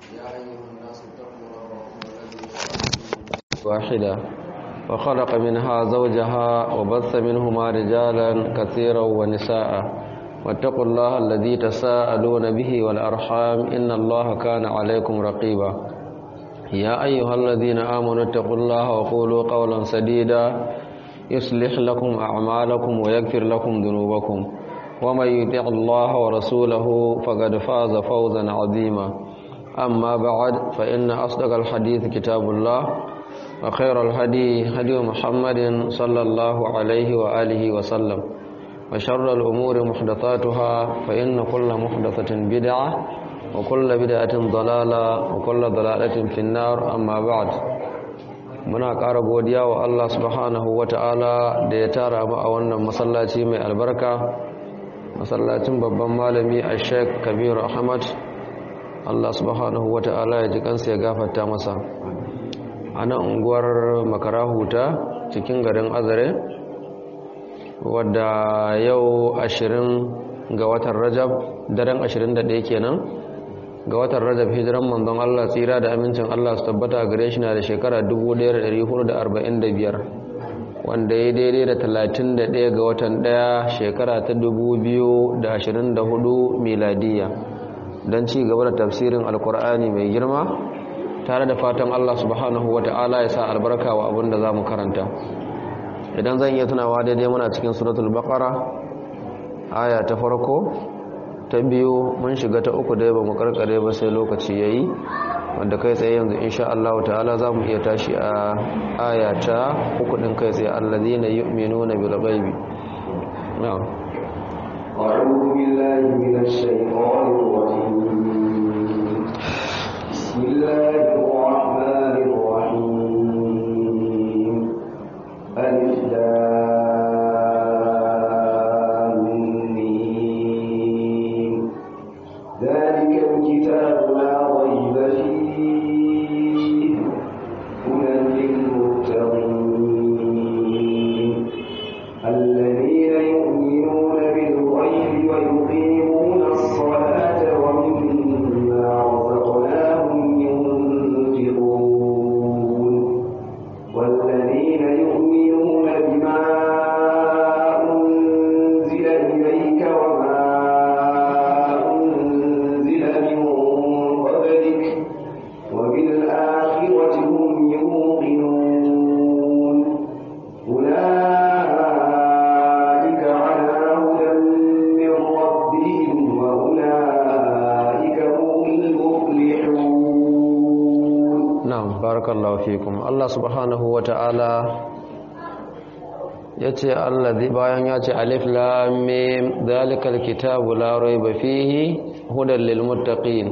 يا أيها الناس اتقوا ربكم الذي خلقكم واحدة وخلق منها زوجها وبث منهما رجالا كثيرا ونساء واتقوا الله الذي تساءلون به والأرحام إن الله كان عليكم رقيبا يا أيها الذين آمنوا اتقوا الله وقولوا قولا سديدا يصلح لكم أعمالكم ويغفر لكم ذنوبكم ومن يطع الله ورسوله فقد فاز فوزا عظيما أما بعد فإن أصدق الحديث كتاب الله وخير الهدي هدي محمد صلى الله عليه وآله وسلم وشر الأمور محدثاتها فإن كل محدثة بدعة وكل بدعة ضلالة وكل ضلالة في النار أما بعد muna ƙara godiya wa Allah subhanahu wa ta'ala da ya tara mu a wannan masallaci mai albarka masallacin babban malami a sheik kabiru ahmad Allah subhanahu wa ta'ala ya ji kansa ya gafarta masa a nan unguwar makarahuta cikin garin azare wadda yau ashirin ga watan rajab daren ashirin da ɗaya kenan ga watan rajab hijiran manzon Allah tsira da amincin Allah su tabbata gare shi na da shekara 1445 wanda ya daidai da 31 ga watan 1 shekara ta 2024 miladiya don ci gaba da tafsirin alkur'ani mai girma tare da fatan Allah subhanahu wa ta'ala ya sa albarka wa abin da za mu karanta idan zan iya tunawa daidai muna cikin suratul baqara aya ta farko ta biyu mun shiga ta uku dai ba mu karkare ba sai lokaci yayi wanda kai tsaye yanzu insha Allah ta'ala za mu iya tashi a aya ta uku din kai tsaye allazina yu'minuna bil ghaibi na'am أعوذ بالله من الشيطان الرجيم بسم الله الرحمن الرحيم ألف ذلك الكتاب لا ريب فيه هدى للمتقين الذين يؤمنون بالغيب ويقيمون الصلاة ومما رزقناهم ينفقون والذين يؤمنون بما أنزل إليك وما أنزل من قبلك وبالآخرة هم يوقنون أولئك على هدى من ربهم وأولئك هم المفلحون na'am barakallahu fikum Allah subhanahu wa ta'ala yace allazi bayan yace alif lam mim zalikal kitabu la rayba fihi hudan lil muttaqin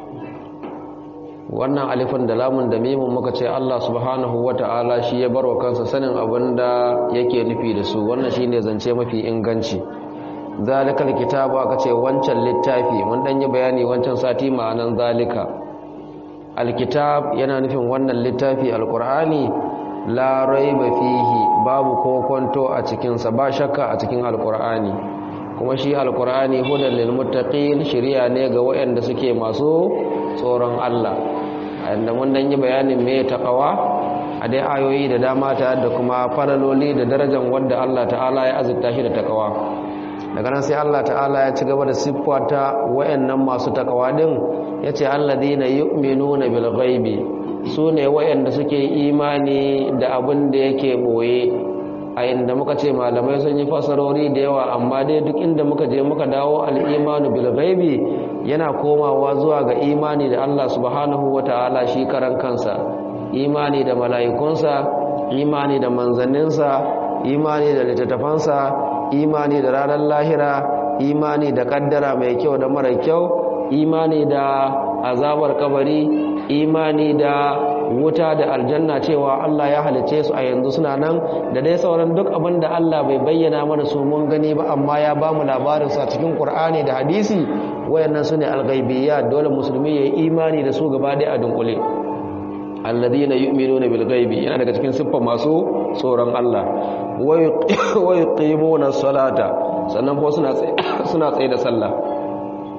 wannan alifin da lamun da mimun muka ce Allah subhanahu wa ta'ala shi ya barwa kansa sanin abinda yake nufi da su wannan shine zance mafi inganci zalikal kitabu aka ce wancan littafi mun dan yi bayani wancan sati ma'anan zalika alkitab yana nufin wannan littafi alkur'ani la raiba fihi babu kokonto a cikinsa ba shakka a cikin alkur'ani kuma shi alkur'ani hudan lil muttaqin shiriya ne ga waɗanda suke masu tsoron Allah inda mun dan yi bayanin me taqwa a dai ayoyi da dama ta da kuma falaloli da darajar wanda Allah ta'ala ya azurta shi da taqwa daga nan sai Allah ta'ala ya ci gaba da siffata wayannan masu taqwa din yace alladhina yu'minuna bil ghaibi sune wayanda suke imani da abin da yake boye a inda muka ce malamai sun yi fasarori da yawa amma dai duk inda muka je muka dawo al-imanu bil ghaibi yana komawa zuwa ga imani da Allah subhanahu wataala shi karan kansa imani da mala'ikunsa imani da manzanninsa imani da littattafansa imani da ranar lahira imani da kaddara mai kyau da mara kyau imani da azabar kabari imani da wuta da aljanna cewa Allah ya halice su a yanzu suna nan da dai sauran duk abin da Allah bai bayyana mana su mun gani ba amma ya ba mu labarin sa cikin Qur'ani da hadisi wayannan sune al-ghaibiyya dole musulmi yayi imani da su gaba da a dunkule alladhina yu'minuna bil ghaibi yana daga cikin siffar masu tsoron Allah wa yuqimuna salata sannan ko suna tsaye suna tsaye da sallah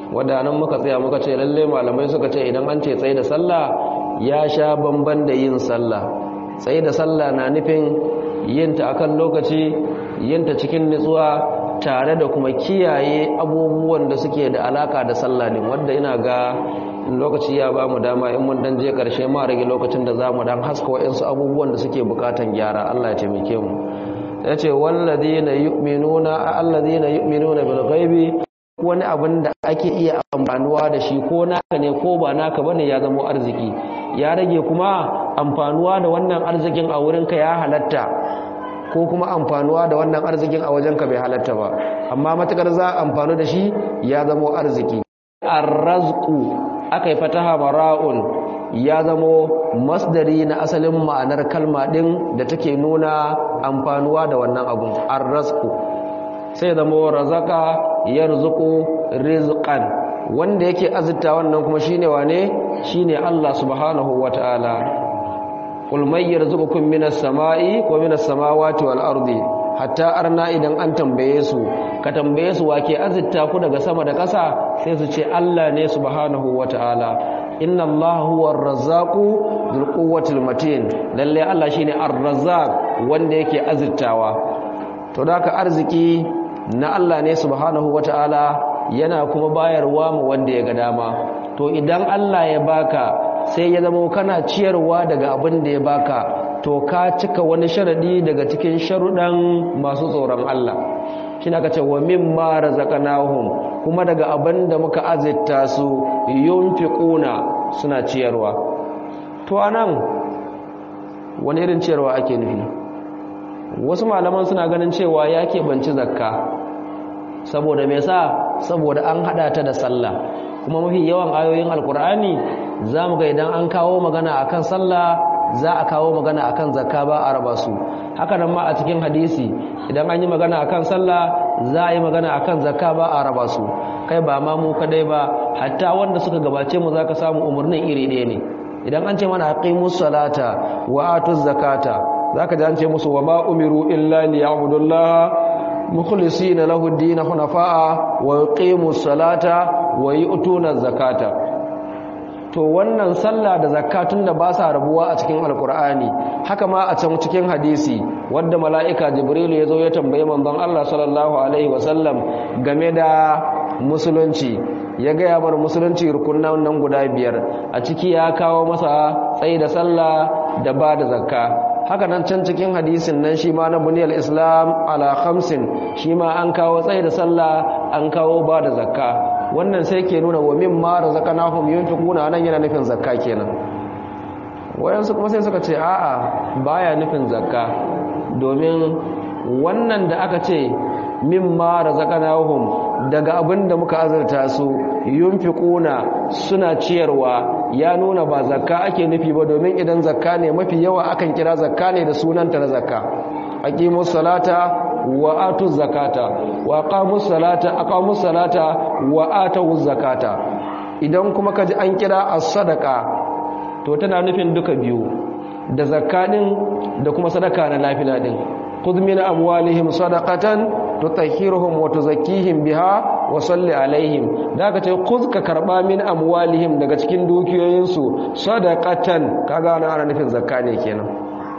wadannan muka tsaya muka ce lalle malamai suka ce idan an ce tsaye da sallah ya sha bamban da yin sallah tsaye da sallah na nufin yinta akan lokaci yinta cikin nutsuwa tare da kuma kiyaye abubuwan da suke da alaka da sallah din wanda ina ga lokaci ya ba mu dama in mun dan je karshe ma rage lokacin da zamu dan haska wa'ansu abubuwan da suke bukatan gyara Allah ya taimake mu yace walladina yu'minuna alladina yu'minuna bil ghaibi wani abin da ake iya amfanuwa da shi ko naka ne ko ba naka bane ya zama arziki ya rage kuma amfanuwa da wannan arzikin a wurinka ya halatta ko kuma amfanuwa da wannan arzikin a wajenka bai halatta ba amma matakar za amfanu da shi ya zama arziki arrazqu akai fataha mara'un ya zamo masdari na asalin ma'anar kalma din da take nuna amfanuwa da wannan abun arrazqu sai zamo razaka yarzuqu rizqan wanda yake azurta wannan kuma shine wane shine Allah subhanahu wataala qul may yarzuqukum minas sama'i wa minas samawati wal ardi hatta arna idan an tambaye su ka tambaye su wake azurta ku daga sama da ƙasa sai su ce Allah ne subhanahu wataala inna Allah huwa ar-razzaqu dhul quwwatil matin lalle Allah shine ar-razzaq wanda yake azurtawa to da ka arziki na Allah ne subhanahu wata'ala yana kuma bayarwa mu wanda ya ga dama to idan Allah ya baka sai ya zama kana ciyarwa daga abin da ya baka to ka cika wani sharadi daga cikin sharuɗan masu tsoron Allah shi aka ce wa mimma razaqnahum kuma daga abin da muka azurta su yunfiquna suna ciyarwa to anan wani irin ciyarwa ake nufi wasu malaman suna ganin cewa ya keɓanci zakka saboda me sa saboda an haɗa ta da sallah kuma mafi yawan ayoyin alkur'ani za mu ga idan an kawo magana akan sallah za a kawo magana akan zakka ba a raba su haka nan ma a cikin hadisi idan an yi magana akan sallah za a yi magana akan zakka ba a raba su kai ba ma mu kadai ba hatta wanda suka gabace mu zaka samu umarnin iri ɗaya ne idan an ce mana aqimus salata wa atuz zakata zaka ji an ce musu wa ma umiru illa liya'budullaha mukhlisina lahu ad-din hunafa'a wa yuqimus salata wa yu'tuna zakata to wannan sallah da zakatun da ba sa rabuwa a cikin alkur'ani haka ma a can cikin hadisi wanda mala'ika jibril ya zo ya tambaye manzon Allah sallallahu alaihi wasallam game da musulunci ya gaya mana musulunci rukunan nan guda biyar a ciki ya kawo masa tsayi da sallah da ba da zakka haka nan can cikin hadisin nan shi ma na buniyar islam ala khamsin shi ma an kawo tsayi da sallah an kawo ba da zakka wannan sai ke nuna wa min ma razaqnahum yunfiquna nan yana nufin zakka kenan wayansu kuma sai suka ce a'a baya nufin zakka domin wannan da aka ce min ma razaqnahum daga abin da muka azurta su yunfiquna suna ciyarwa ya nuna ba zakka ake nufi ba domin idan zakka ne mafi yawa akan kira zakka ne da sunanta na zakka aqimus salata wa atu zakata wa aqamus salata aqamus salata wa atu zakata idan kuma kaji an kira as-sadaqa to tana nufin duka biyu da zakka din da kuma sadaka na lafila din khudh min amwalihim sadaqatan tutahhiruhum wa tuzakkihim biha wa salli alaihim daga ce khudh ka karba min amwalihim daga cikin dukiyoyinsu sadaqatan kaga ana nufin zakka ne kenan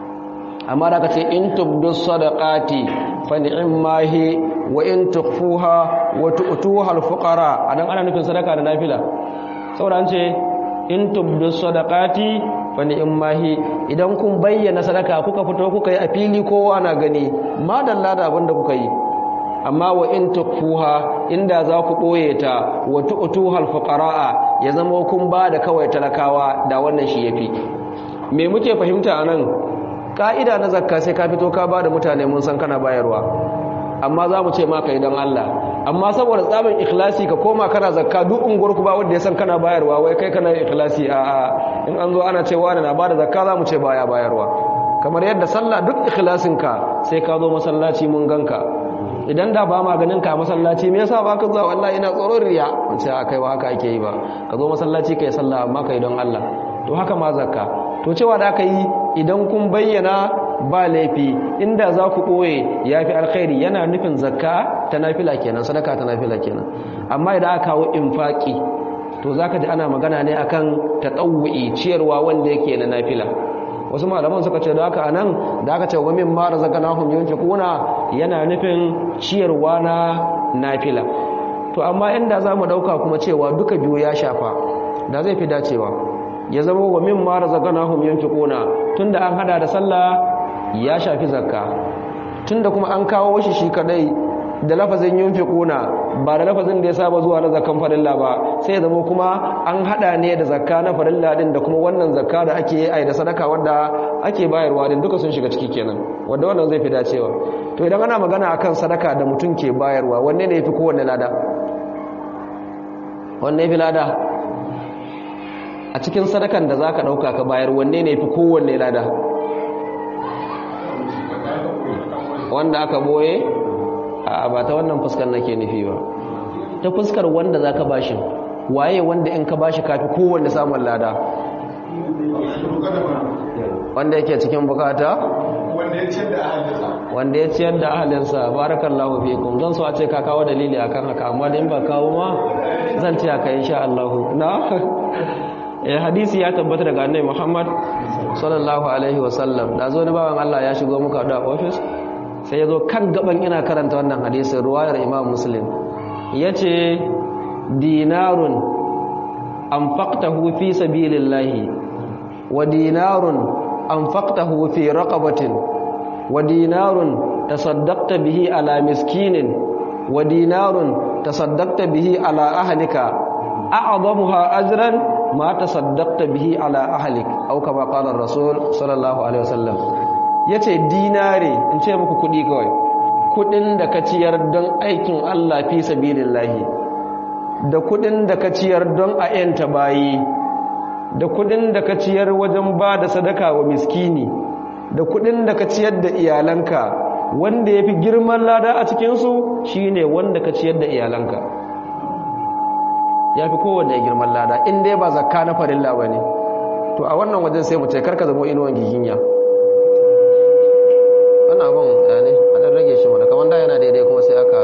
amma da ka ce in tubdu sadaqati fa ni'ma hi wa in tukhfuha wa tu'tuha al-fuqara anan ana nufin sadaka da nafila saboda an ce in tubdu sadaqati fa ni'ma hi idan kun bayyana sadaka kuka fito kuka yi a fili kowa na gani madalla da abinda kuka yi amma wa in tukhfuha inda za ku boye ta wa tu'tuha al-fuqara ya zama kun ba da kawai talakawa da wannan shi yafi me muke fahimta anan ka'ida na zakka sai ka fito ka ba da mutane mun san kana bayarwa amma za mu ce maka idan Allah amma saboda tsamin ikhlasi ka koma kana zakka duk unguwarku ba wanda ya san kana bayarwa wai kai kana ikhlasi a a in an zo ana cewa na ba da zakka za mu ce baya bayarwa kamar yadda sallah duk ikhlasin ka sai ka zo masallaci mun ganka idan da ba maganin ka masallaci me yasa ba ka zuwa wallahi ina tsoron riya wace a kai ba haka ake yi ba ka zo masallaci kai sallah amma kai don Allah to haka ma zakka to cewa da aka yi idan kun bayyana ba laifi inda za ku ɓoye ya fi alkhairi yana nufin zakka ta nafila kenan sadaka ta nafila kenan amma idan aka kawo infaki to za ka ji ana magana ne akan taɗawu'i ciyarwa wanda yake na nafila wasu malaman suka ce da haka a nan da aka ce wamin mara zaka na hun yanke kuna yana nufin ciyarwa na nafila to amma inda za mu ɗauka kuma cewa duka biyu ya shafa da zai fi dacewa ya zama wa min mara zaka na hun yanke kuna tun da an hada da sallah ya shafi zakka tun da kuma an kawo shi shi kadai da lafazin yunfiquna ba da lafazin da ya saba zuwa na zakkan farilla ba sai ya zama kuma an hada ne da zakka na farilla din da kuma wannan zakka da ake yi da sadaka wanda ake bayarwa din duka sun shiga ciki kenan wanda wannan zai fi dacewa to idan ana magana akan sadaka da mutum ke bayarwa wanne ne yafi kowanne lada wanne yafi lada a cikin sadakan da zaka dauka ka bayar wanne ne yafi kowanne lada wanda aka boye a ba ta wannan fuskar nake nufi ba ta fuskar wanda za ka bashi waye wanda in ka bashi kafi kowanne samun lada wanda yake cikin bukata wanda ya ciyar da ahalinsa barakallahu fikum zan so a ce ka kawo dalili akan haka amma da in ba kawo ma zan ce haka insha Allah na eh hadisi ya tabbata daga annabi Muhammad sallallahu alaihi wasallam da zo ni bawan Allah ya shigo muka da office sai ya zo kan gaban ina karanta wannan hadisin ruwayar imam muslim ya ce dinarun an faktahu fi sabilillahi wa dinarun an faktahu fi raqabatin wa dinarun tasaddaqta bihi ala miskinin wa dinarun tasaddaqta bihi ala ahlika a'zamuha ajran ma tasaddaqta bihi ala ahlik aw kama qala ar-rasul sallallahu alaihi wasallam ya ce dinare in ce muku kudi kawai kudin da ka ciyar don aikin Allah fi sabilin lahi da kudin da ka ciyar don a yanta bayi da kudin da ka ciyar wajen ba da sadaka wa miskini da kudin da ka ciyar da iyalanka wanda ya fi girman lada a cikinsu shi ne wanda ka ciyar da iyalanka ya fi kowanne girman lada in dai ba zakka na farilla ba ne to a wannan wajen sai mu ce karka zama inuwan giginya wannan abin ne a ɗan rage shi mana kamar da yana daidai kuma sai aka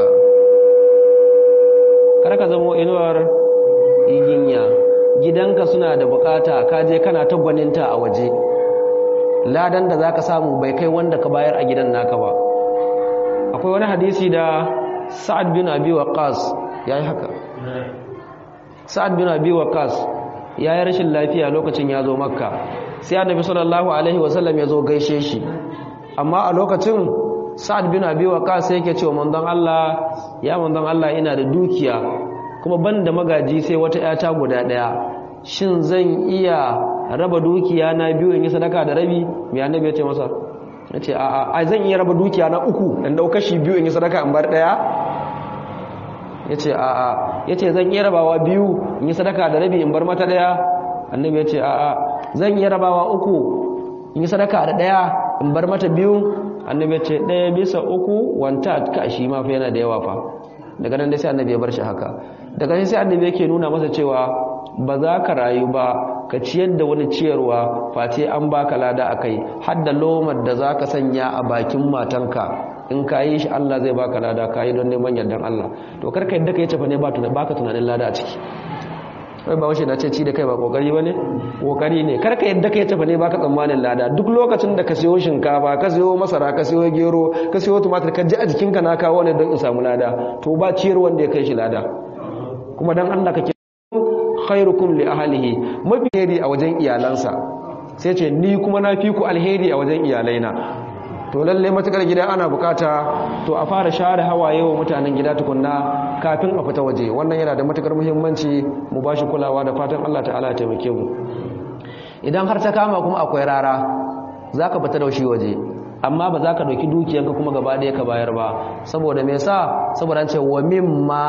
karka zama inuwar iginya gidanka suna da bukata ka je kana ta gwaninta a waje ladan da zaka samu bai kai wanda ka bayar a gidan naka ba akwai wani hadisi da sa'ad bin abi waqas yayi haka sa'ad bin abi waqas yayi rashin lafiya lokacin ya zo makka sai annabi sallallahu alaihi wasallam ya zo gaishe shi amma a lokacin sa'ad bin abi waqas yake cewa manzon Allah ya manzon Allah ina da dukiya kuma ban da magaji sai wata yata guda daya shin zan iya raba dukiya na biyu in yi sadaka da rabi mai annabi ya ce masa ya ce a a zan iya raba dukiya na uku in dauka shi biyu in yi sadaka in bar daya ya ce a a ya ce zan iya rabawa biyu in yi sadaka da rabi in bar mata daya annabi ya ce a a zan iya rabawa uku in yi sadaka da daya in bar mata biyu annabi ya ce daya bisa uku wanta ka shi ma fa yana da yawa fa daga nan dai sai annabi ya bar shi haka daga nan sai annabi yake nuna masa cewa ba za ka rayu ba ka ciyar da wani ciyarwa face an baka lada akai har da lomar da za ka sanya a bakin matanka in ka yi shi Allah zai baka lada ka yi don neman yardan Allah to karka yadda ka yi cefa ne ba ka tunanin lada a ciki wai ba washe na ce ci da kai ba kokari ba ne kokari ne karka yadda ka yi cefa ne ba ka tsammanin lada duk lokacin da ka siyo shinkafa ka siyo masara ka siyo gero ka siyo tumatir ka ji a jikinka na kawo ne don in samu lada to ba ciyar wanda ya kai shi lada kuma dan Allah kake khairukum li ahlihi mafi alheri a wajen iyalansa sai ce ni kuma na fi ku alheri a wajen iyalaina to lalle matukar gida ana bukata to a fara share hawaye wa mutanen gida tukunna kafin a fita waje wannan yana da matukar muhimmanci mu bashi kulawa da fatan Allah ta'ala ya taimake mu idan har ta kama kuma akwai rara zaka fita da shi waje amma ba za ka ɗauki dukiyanka kuma gaba ɗaya ka bayar ba saboda me sa saboda an ce wa mimma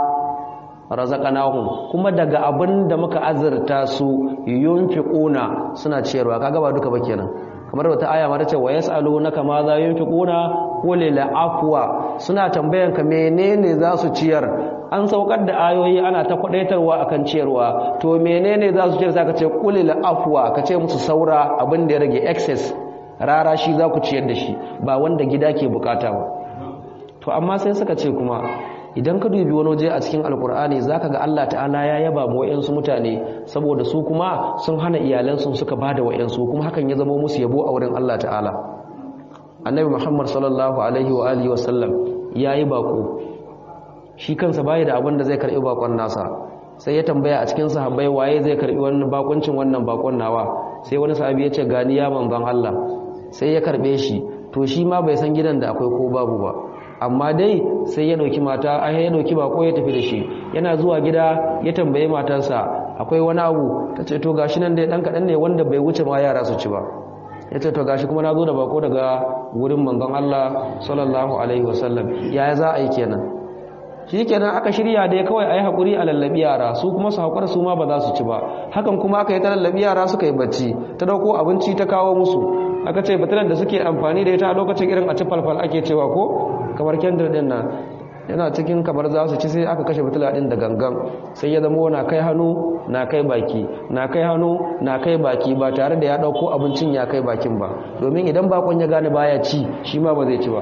razaqnahum kuma daga abin da muka azurta su yunfiquna suna ciyarwa kaga ba duka ba kenan kamar wata aya ma tace wa yasalunaka ma za yunfiquna qul la afwa suna tambayan ka menene za su ciyar an saukar da ayoyi ana ta kwadaitarwa akan ciyarwa to menene za su ciyar saka ce qul la afwa kace musu saura abin da ya rage excess rara shi za ku ciyar da shi ba wanda gida ke bukata ba to amma sai suka ce kuma idan ka dubi wani waje a cikin alkur'ani za ka ga allah ta'ala ya yaba ma wa'yansu mutane saboda su kuma sun hana iyalansu suka ba da wa'yansu kuma hakan ya zama musu yabo a wurin allah ta'ala annabi muhammad sallallahu alaihi wa alihi wasallam ya yi bako shi kansa baya da abin da zai karbi bakon nasa sai ya tambaya a cikin sahabbai waye zai karbi wannan bakuncin wannan bakon nawa sai wani sahabi ya ce gani ya manzon Allah sai ya karbe shi to shi ma bai san gidan da akwai ko babu ba amma dai sai ya dauki mata ai ya dauki bako ya tafi da shi yana zuwa gida ya tambaye matarsa akwai wani abu tace to gashi nan dai dan kadan ne wanda bai wuce ma yara su ci ba yace to gashi kuma na zo da bako daga wurin manzon Allah sallallahu alaihi wasallam yaya za a yi kenan shi kenan aka shirya dai kawai a yi haƙuri a lallabi yara su kuma su haƙura su ma ba za su ci ba hakan kuma aka yi ta lallabi yara suka yi bacci ta dauko abinci ta kawo musu aka ce batilar da suke amfani da ita a lokacin irin a ci falfal ake cewa ko kamar kendir din nan yana cikin kamar za su ci sai aka kashe batila din da gangan sai ya zama na kai hannu na kai baki na kai hannu na kai baki ba tare da ya dauko abincin ya kai bakin ba domin idan bakon ya gane baya ci shi ma ba zai ci ba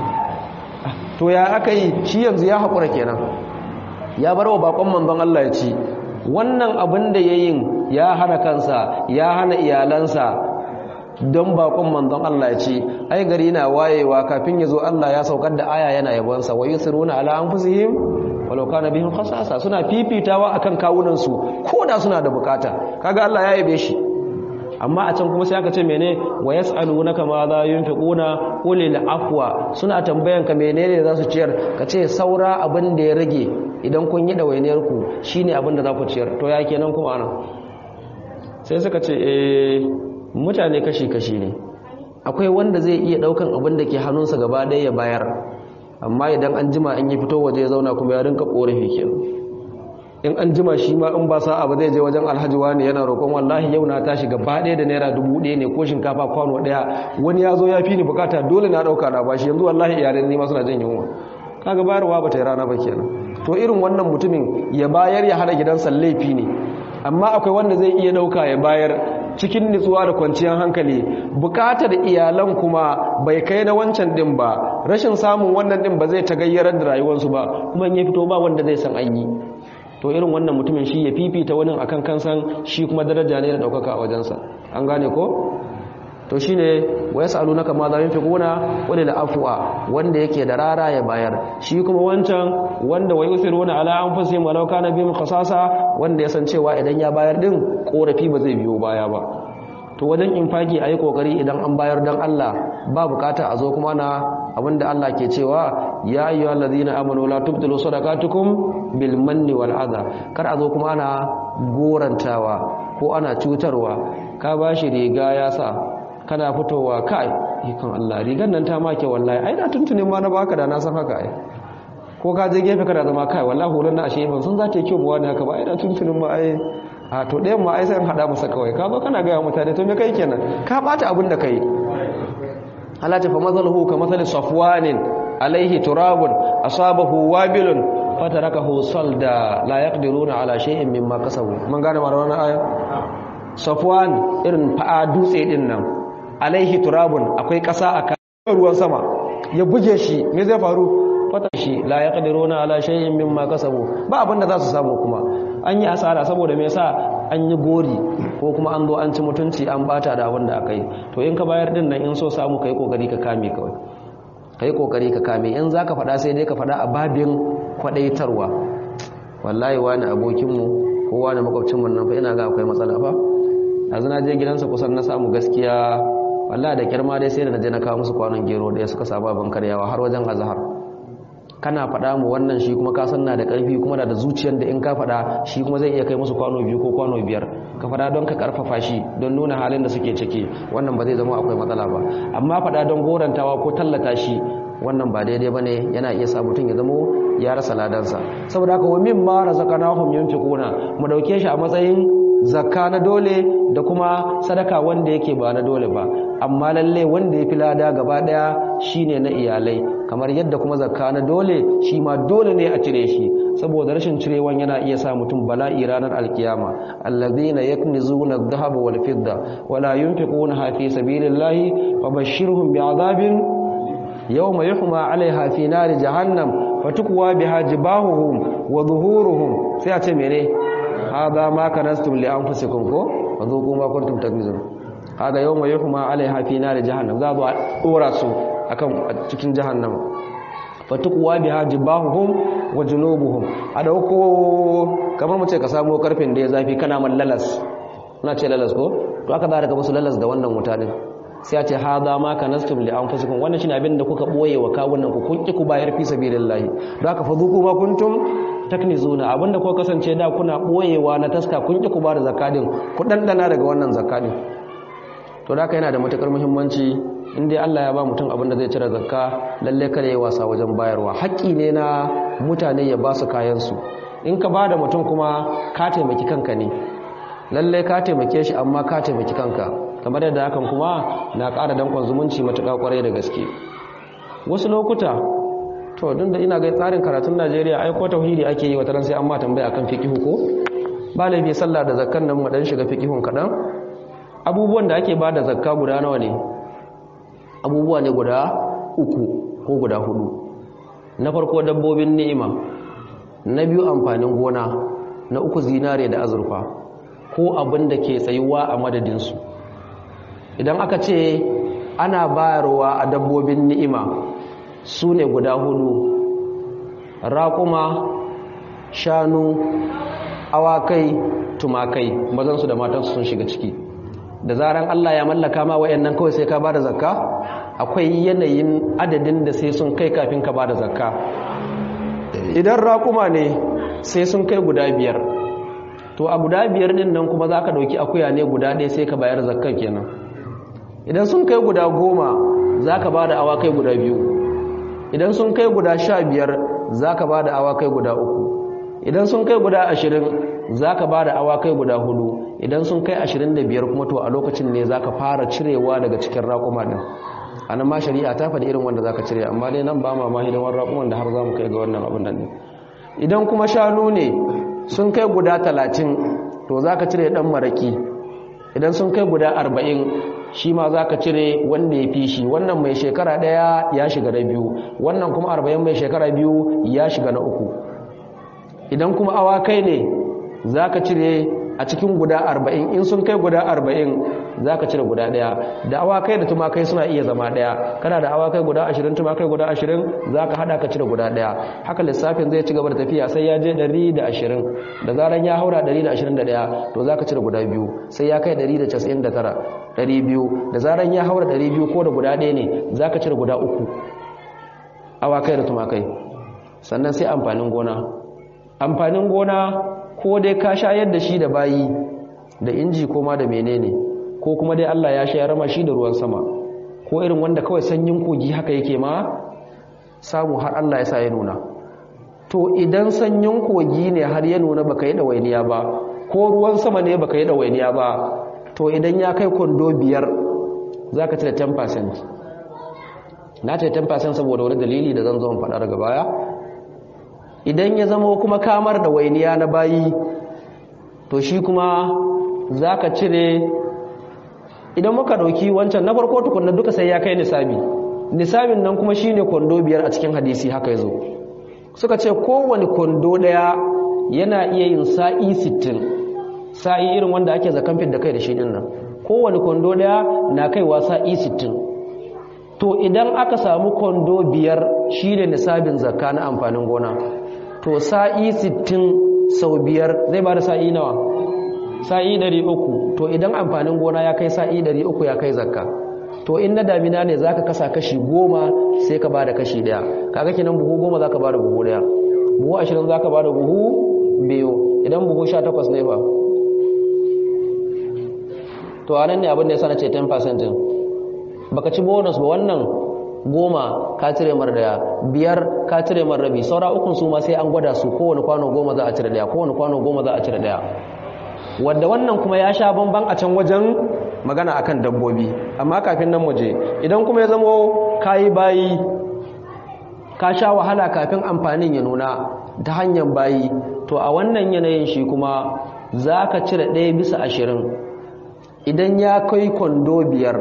to ya aka yi shi yanzu ya haƙura kenan ya bar wa bakon manzon Allah ya ci wannan abin da ya yin ya hana kansa ya hana iyalansa don bakon manzon Allah ya ci ai gari na wayewa kafin ya zo Allah ya saukar da aya yana yabonsa wa yusiruna ala anfusihim walau kana bihim khasasa suna fifitawa akan kawunan su koda suna da bukata kaga Allah ya yabe shi amma a can kuma sai aka ce mene wa yas'alunaka ma za yunfiquna qulil afwa suna tambayan ka menene za su ciyar ka ce saura abin da ya rage idan kun yi dawainiyar ku shine abin da za ku ciyar to ya kenan kuma ana sai suka ce eh mutane kashi kashi ne akwai wanda zai iya daukan abin da ke hannunsa gaba ɗaya ya bayar amma idan an jima in yi fito waje ya zauna kuma ya rinka korafi kenan in an jima shi ma in ba sa'a ba zai je wajen alhaji wani yana roƙon wallahi yau na tashi gaba ɗaya da naira dubu ɗaya ne ko shinkafa kwano ɗaya wani ya zo ya fi ni bukata dole na ɗauka na bashi yanzu wallahi iyalin ni ma suna jin yunwa kaga bayarwa ba ta yi rana ba kenan to irin wannan mutumin ya bayar ya hada gidansa laifi ne amma akwai wanda zai iya ɗauka ya bayar cikin nutsuwa da kwanciyar hankali bukatar iyalan kuma bai kai na wancan din ba rashin samun wannan din ba zai tagayyarar da rayuwarsu ba kuma in ya fito ba wanda zai san an yi to irin wannan mutumin shi ya fifita wani akan kansan shi kuma daraja ne da daukaka a wajensa an gane ko to shine wa yasalunaka ma za yunfiquna wala la afwa wanda yake da rara ya bayar shi kuma wancan wanda wa yusiruna ala anfusihim walau kana bihim khasasa wanda ya san cewa idan ya bayar din korafi ba zai biyo baya ba to wajen infaki ayi kokari idan an bayar dan Allah ba bukata a zo kuma na abinda Allah ke cewa ya ayyuhal ladina amanu la tubtilu sadaqatukum bil manni wal adha kar a zo kuma ana gorantawa ko ana cutarwa ka bashi riga ya sa kana fitowa kai ikon Allah rigan nan ta make wallahi ai da tuntunin ma na baka da na san haka ai ko ka je gefe kana zama kai wallahi hulan na ashe ban sun za ta yi kyau ba wani haka ba ai da tuntunin ma ai a to ɗayan ma ai sai an haɗa masa kawai ka zo kana gaya mutane to me kai kenan ka ɓata abin da kai halata fa mazaluhu ka mazali safwanin alaihi turabun asabahu wabilun fatarakahu salda la yaqdiruna ala shay'in mimma kasabu mun gane ma wannan aya safwan irin fa'a dutse din nan alaihi turabun akwai ƙasa a kan ruwan sama ya buge shi me zai faru fata shi la yaqdiruna ala shay'in mimma kasabu ba abin da za su samu kuma an yi asara saboda me yasa an yi gori ko kuma an zo an ci mutunci an bata da abin da aka yi to in ka bayar din nan in so samu kai kokari ka kame kawai kai kokari ka kame in zaka faɗa sai dai ka faɗa a babin kwadaitarwa wallahi wani abokinmu ko wani makwabcinmu nan fa ina ga akwai matsala fa yanzu na je gidansa kusan na samu gaskiya wallahi da kirma dai sai da naje na kawo musu kwanon gero da suka saba ban karyawa har wajen azhar kana faɗa mu wannan shi kuma ka san na da ƙarfi kuma na da zuciyar da in ka faɗa shi kuma zai iya kai musu kwano biyu ko kwano biyar ka faɗa don ka ƙarfafa shi don nuna halin da suke ciki wannan ba zai zama akwai matsala ba amma faɗa don gorantawa ko tallata shi wannan ba daidai ba ne yana iya sa mutum ya zamo ya rasa ladansa saboda haka wa min ma razaqnahum yunfiquna mu dauke shi a matsayin zakka na dole da kuma sadaka wanda yake ba na dole ba amma lalle wanda ya fi lada gaba daya shine na iyalai kamar yadda kuma zakka na dole shi ma dole ne a cire shi saboda rashin cirewan yana iya sa mutum bala'i ranar alkiyama allazina yaknizuna adh-dhahaba wal fidda wala yunfiquna fi sabilillahi fabashshirhum bi'adabin yawma yuhma 'alayha fi nari jahannam fatukwa biha jibahuhum wa dhuhuruhum sai a ce mene hada ma kanastum li anfusikum ko fadhuqu ma kuntum taknizun hada yawma yuhma 'alayha fi nari jahannam za a dora su akan cikin jahannama fatukwa biha jibahuhum wa junubuhum a dauko kamar mu ce ka samu karfin da ya zafi kana man lalas na ce lalas ko to aka zara ka musu lalas da wannan wuta din sai a ce hada ma kanastum li anfusikum wannan shine abin da kuka boye wa kawunan ku kun ki ku bayar fi sabilillahi don haka fadhuku ma kuntum taknizuna abinda ko kasance da kuna boyewa na taska kun ki ku ba da zakadin ku dandana daga wannan zakadin to da haka yana da matukar muhimmanci in dai Allah ya ba mutum abin da zai cire zakka lalle kada ya wasa wajen bayarwa haƙƙi ne na mutane ya ba su kayansu in ka ba da mutum kuma ka taimaki kanka ne lalle ka taimake shi amma ka taimaki kanka kamar yadda hakan kuma na ƙara dankon zumunci matuƙa ƙwarai da gaske wasu lokuta to duk da ina ga tsarin karatun Najeriya ai ko tauhidi ake yi wata ran sai an ma tambaya akan fiqhu ko ba laifi sallah da zakkan nan mu dan shiga fiqhun kadan abubuwan da ake ba da zakka guda nawa ne abubuwa ne guda uku ko guda hudu na farko dabbobin ni'ima na biyu amfanin gona na uku zinare da azurfa ko abin da ke tsayuwa a madadinsu idan aka ce ana bayarwa a dabbobin ni'ima su ne guda hudu raƙuma shanu awakai tumakai mazansu da matansu sun shiga ciki da zaran Allah ya mallaka ma wayannan kawai sai ka bada zakka akwai yanayin adadin da sai sun kai kafin ka bada zakka idan raƙuma ne sai sun kai guda biyar to a guda biyar din nan kuma zaka dauki akuya ne guda ɗaya sai ka bayar zakkan kenan idan sun kai guda goma zaka bada awakai guda biyu idan sun kai guda sha biyar zaka bada awakai guda uku idan sun kai guda ashirin za ka ba da awakai guda hudu idan sun kai ashirin da biyar kuma to a lokacin ne za ka fara cirewa daga cikin raƙuma ɗin a nan ma shari'a ta faɗi irin wanda za ka cire amma dai nan ba ma ma hidimar raƙuman da har za mu kai ga wannan abin nan idan kuma shanu ne sun kai guda talatin to za ka cire ɗan maraƙi idan sun kai guda arba'in shi ma za ka cire wanda ya fi shi wannan mai shekara ɗaya ya shiga na biyu wannan kuma arba'in mai shekara biyu ya shiga na uku idan kuma awakai ne za ka cire a cikin guda arba'in in sun kai guda arba'in za ka cire guda ɗaya da awakai da tumakai suna iya zama ɗaya kana da awakai guda ashirin tumakai guda ashirin za ka haɗa ka cire guda ɗaya haka lissafin zai ci gaba da tafiya sai ya je ɗari da ashirin da zaran ya haura ɗari da ashirin da ɗaya to za ka cire guda biyu sai ya kai ɗari da casa'in da tara ɗari biyu da zaran ya haura ɗari biyu ko da guda ɗaya ne za ka cire guda uku awakai da tumakai sannan sai amfanin gona amfanin gona ko dai ka shayar da shi da bayi da inji ko ma da menene ko kuma dai Allah ya shayar ma shi da ruwan sama ko irin wanda kawai sanyin kogi haka yake ma samu har Allah ya sa ya nuna to idan sanyin kogi ne har ya nuna baka yi dawainiya ba ko ruwan sama ne baka yi dawainiya ba to idan ya kai kwando biyar zaka cire 10% na ce 10% saboda wani dalili da zan zo in faɗa daga baya idan ya zama kuma kamar da wainiya na bayi to shi kuma za ka cire idan muka ɗauki wancan na farko tukunna duka sai ya kai nisabi nisabin nan kuma shi ne kwando biyar a cikin hadisi haka ya zo suka ce kowane kwando ɗaya yana iya yin sa'i sittin sa'i irin wanda ake zakan da kai da shi ɗin nan kowane kwando ɗaya na kaiwa sa'i sittin to idan aka samu kwando biyar shi ne nisabin zakka na amfanin gona to sa'i sittin sau biyar zai ba da sa'i nawa sa'i ɗari uku to idan amfanin gona ya kai sa'i ɗari uku ya kai zakka to in na damina ne za ka kasa kashi goma sai ka ba da kashi ɗaya kaga kinan buhu goma za ka ba da buhu ɗaya buhu ashirin za ka ba da buhu biyu idan buhu sha takwas ne ba to a nan ne abin da ya sana ce 10% baka ci bonus ba wannan goma ka cire mar daya biyar ka cire mar rabi saura ukun su ma sai an gwada su kowane kwano goma za a cire daya kowane kwano goma za a cire daya wanda wannan kuma ya sha bamban a can wajen magana akan dabbobi amma kafin nan muje idan kuma ya zamo kayi bayi ka sha wahala kafin amfanin ya nuna ta hanyar bayi to a wannan yanayin shi kuma za ka cire ɗaya bisa ashirin idan ya kai kwando biyar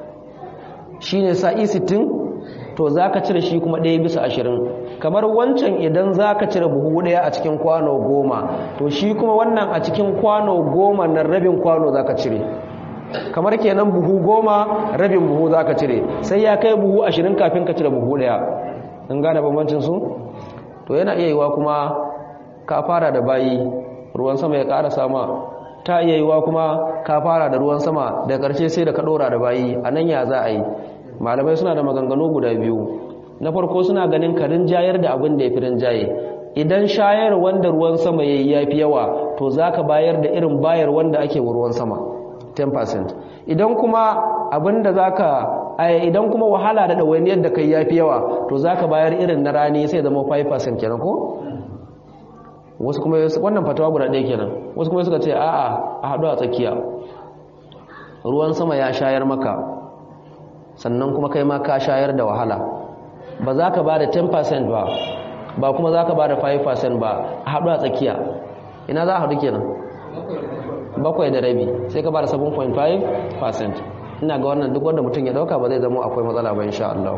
shi ne sa'i sittin to za ka cire shi kuma ɗaya bisa ashirin kamar wancan idan za ka cire buhu ɗaya a cikin kwano goma to shi kuma wannan a cikin kwano goma na rabin kwano za ka cire kamar kenan buhu goma rabin buhu za ka cire sai ya kai buhu ashirin kafin ka cire buhu ɗaya in gane bambancin su to yana iya yiwa kuma ka fara da bayi ruwan sama ya ƙara sama ta iya yiwa kuma ka fara da ruwan sama da ƙarshe sai da ka ɗora da bayi a nan ya za a yi malamai suna da maganganu guda biyu na farko suna ganin karin jayar da abin da ya fi rinjaye idan shayar wanda ruwan sama ya yi ya fi yawa to za ka bayar da irin bayar wanda ake wa ruwan sama 10% idan kuma abin da za ka idan kuma wahala da ɗawainiyar da kai ya fi yawa to za ka bayar irin na rani sai zama 5% kenan ko? wasu kuma wannan fatawa guda ɗaya kenan wasu kuma suka ce a'a a haɗu a tsakiya ruwan sama ya shayar maka sannan kuma kai ma ka shayar da wahala ba za ka ba da 10% ba ba kuma za ka ba da 5% ba a haɗu a tsakiya ina za a haɗu kenan bakwai da rabi sai ka ba da 7.5% ina ga wannan duk wanda mutum ya ɗauka ba zai zama akwai matsala ba insha Allah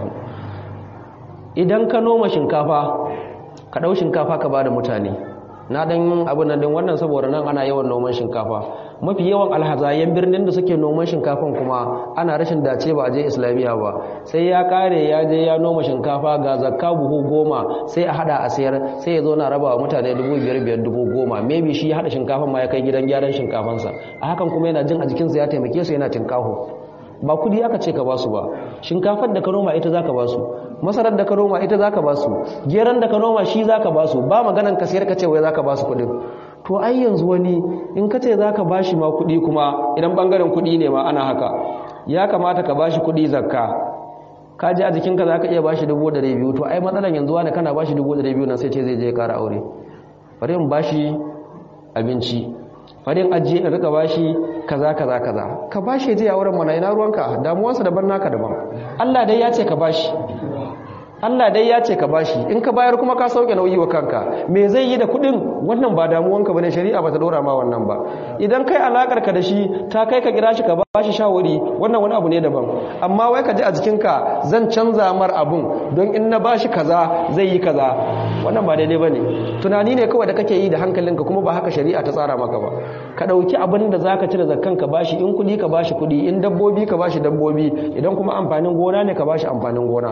idan ka noma shinkafa ka ɗau shinkafa ka ba da mutane na dan abin nan din wannan saboda nan ana yawan noman shinkafa mafi yawan alhazayen birnin da suke noman shinkafan kuma ana rashin dace ba a je islamiya ba sai ya kare ya je ya noma shinkafa ga zakka buhu goma sai a hada a sayar sai ya zo na raba wa mutane dubu biyar biyar dubu goma maybe shi ya hada shinkafan ma ya kai gidan gyaran shinkafansa a hakan kuma yana jin a jikinsa ya taimake su yana tinkaho ba kudi aka ce ka basu ba shinkafar da ka noma ita zaka basu masarar da ka noma ita zaka basu geran da ka noma shi zaka basu ba maganan ka sayar ka ce wai zaka basu kudin to ai yanzu wani in ka ce zaka bashi ma kudi kuma idan bangaren kudi ne ma ana haka ya kamata ka bashi kudi zakka ka ji a jikinka zaka iya bashi dubu da biyu to ai matsalan yanzu wani kana bashi dubu da biyu nan sai ce zai je ya kara aure bari in bashi abinci farin ajiye in rika bashi kaza kaza kaza ka bashi je a wurin mana ina ruwanka damuwarsa daban naka daban Allah dai ya ce ka bashi Allah dai ya ce ka bashi in ka bayar kuma ka sauke nauyi wa kanka me zai yi da kudin wannan ba damuwanka bane shari'a ba ta dora ma wannan ba idan kai alakar ka da shi ta kai ka kira shi ka bashi shawari wannan wani abu ne daban amma wai ka ji a jikinka zan canza mar abun don in na bashi kaza zai yi kaza wannan ba daidai bane tunani ne kawai da kake yi da hankalinka kuma ba haka shari'a ta tsara maka ba ka dauki abin da zaka cire zakkan ka bashi in kudi ka bashi kudi in dabbobi ka bashi dabbobi idan kuma amfanin gona ne ka bashi amfanin gona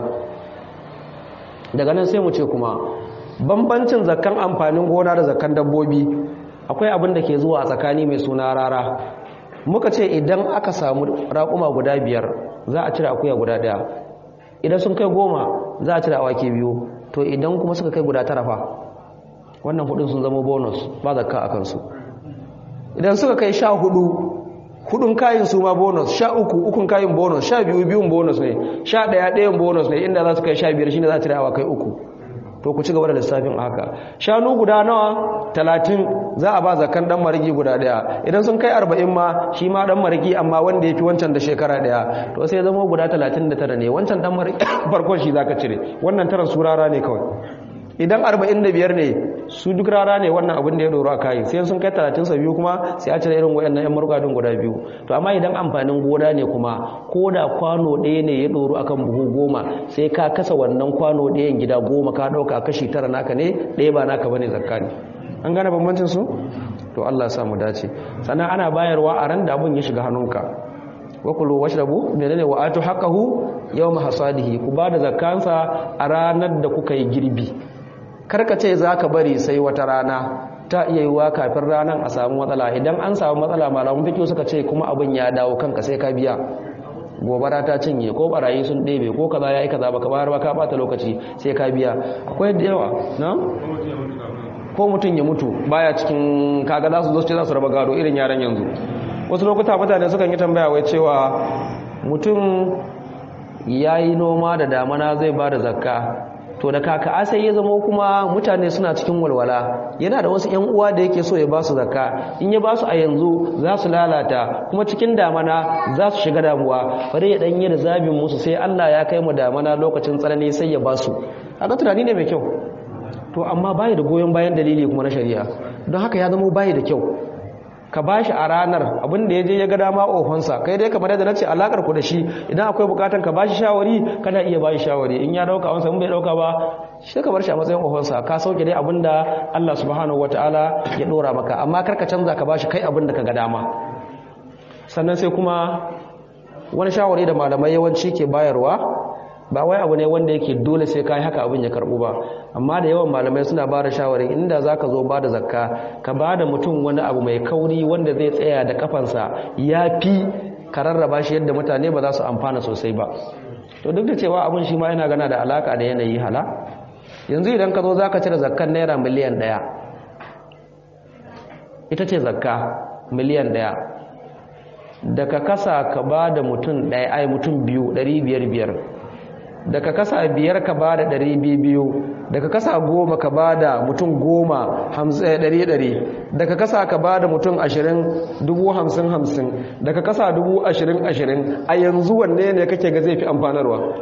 daga nan sai mu ce kuma bambancin zakkan amfanin gona da zakkan dabbobi akwai abin da ke zuwa a tsakani mai suna rara muka ce idan aka samu raƙuma guda biyar za a cire akuya guda ɗaya idan sun kai goma za a cire awaki biyu to idan kuma suka kai guda tara fa wannan hudun sun zama bonus ba zakka a kansu idan suka kai sha hudu hudun kayin su ma bonus sha uku ukun kayin bonus sha biyu biyun bonus ne sha ɗaya ɗayan bonus ne inda za su kai sha biyar shine za a cire awa kai uku to ku ci gaba da lissafin haka shanu guda nawa talatin za a ba zakan dan marigi guda ɗaya idan sun kai arba'in ma shi ma dan marigi amma wanda ya fi wancan da shekara ɗaya to sai zama guda talatin da tara ne wancan dan marigi farkon shi za ka cire wannan taran su rara ne kawai idan 45 ne su duk rara ne wannan abin da ya doro a kayi sai sun kai 30 sa biyu kuma sai a cire irin wayannan yan margadin guda biyu to amma idan amfanin gona ne kuma ko da kwano ɗaya ne ya doro akan buhu goma sai ka kasa wannan kwano ɗayan gida goma ka ɗauka kashi tara naka ne ɗaya ba naka bane zakka ne an gane bambancin su to Allah ya sa mu dace sannan ana bayarwa a ran da abun ya shiga hannunka wa kulu washrabu menene wa atu haqqahu yawma hasadihi ku bada zakkansa a ranar da kuka yi girbi karka ce za ka bari sai wata rana ta iya yiwuwa kafin ranar a samu matsala idan an samu matsala malamun fikiyo suka ce kuma abin ya dawo kanka sai ka biya gobara ta cinye ko barayi sun ɗebe ko kaza ya yi kaza baka bayar ba ka bata lokaci sai ka biya akwai da yawa na ko mutum ya mutu baya cikin kaga za su zo ce za su raba gado irin yaran yanzu wasu lokuta mutane sukan yi tambaya wai cewa mutum ya yi noma da damana zai ba da zakka to da kaka asai ya zama kuma mutane suna cikin walwala yana da wasu yan uwa da yake so ya ba su zakka in ya ba su a yanzu za su lalata kuma cikin damana za su shiga damuwa bari ya danyi da zabin musu sai Allah ya kai mu damana lokacin tsanani sai ya ba su haka tunani ne mai kyau to amma bayi da goyon bayan dalili kuma na shari'a don haka ya zama bayi da kyau ka ba shi a ranar abin da ya je ya ga dama ofansa kai dai kamar yadda na ce alakar ku da shi idan akwai bukatan ka ba shi shawari kana iya ba shi shawari in ya dauka wansa in bai dauka ba shi ka bar shi a matsayin ofansa ka sauke dai abin da Allah subhanahu wataala ya dora maka amma kar ka canza ka ba shi kai abin da ka ga dama sannan sai kuma wani shawari da malamai yawanci ke bayarwa ba wai abu ne wanda yake dole sai kai haka abin ya karbu ba amma da yawan malamai suna ba da shawarin inda zaka zo ba da zakka ka ba da mutum wani abu mai kauri wanda zai tsaya da kafansa ya fi ka rarraba shi yadda mutane ba za su amfana sosai ba to duk da cewa abin shi ma yana gana da alaka da yanayi hala yanzu idan ka zo zaka cire zakkan naira miliyan ɗaya ita ce zakka miliyan ɗaya da ka kasa ka ba da mutum ɗaya ai mutum biyu ɗari biyar biyar da ka kasa biyar ka ba da ɗari biyu da ka kasa goma ka ba da mutum goma ɗari ɗari da ka kasa ka ba da mutum ashirin dubu hamsin hamsin da ka kasa dubu ashirin ashirin a yanzu wanne ne kake ga zai fi amfanarwa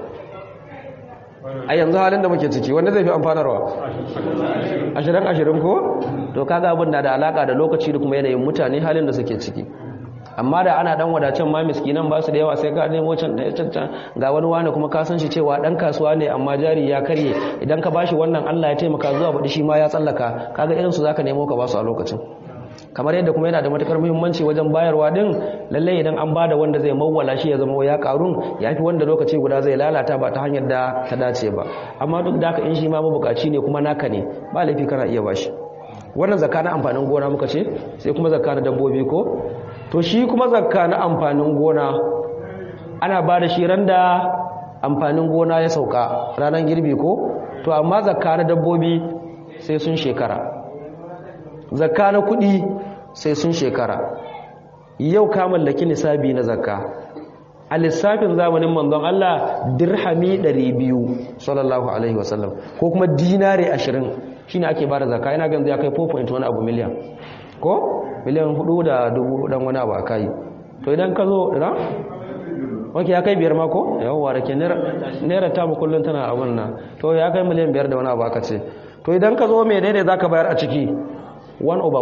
a yanzu halin da muke ciki wanda zai fi amfanarwa ashirin ashirin ko to kaga abin da da alaka da lokaci da kuma yanayin mutane halin da suke ciki amma da ana dan wadacin ma miskinan ba su da yawa sai ka nemo can da can ga wani wani kuma ka san shi cewa dan kasuwa ne amma jari ya karye idan ka bashi wannan Allah ya taimaka zuwa baɗi shi ma ya tsallaka kaga irin su zaka nemo ka ba su a lokacin kamar yadda kuma yana da matukar muhimmanci wajen bayarwa din lalle idan an bada wanda zai mawwala shi ya zama ya karun yafi wanda lokaci guda zai lalata ba ta hanyar da ta dace ba amma duk da haka in shi ma mabukaci ne kuma naka ne ba laifi kana iya bashi wannan zakka na amfanin gona muka ce sai kuma zakka na dabbobi ko to shi kuma zakka na amfanin gona ana ba da shi randa amfanin gona ya sauka ranar girbi ko to amma zakka na dabbobi sai sun shekara zakka na kudi sai sun shekara yau ka mallaki nisabi na zakka a lissafin zamanin manzon Allah dirhami 200 sallallahu alaihi wasallam ko kuma dinare 20 shine ake bada zakka ina ganin ya kai 4.1 abu miliyan ko miliyan 4 da dubu dan wani abu akai to idan ka zo da wake ya kai biyar mako yawwa da ke naira ta mu kullun tana abun nan to ya kai miliyan biyar da wani abu aka ce to idan ka zo me daidai zaka bayar a ciki 1 over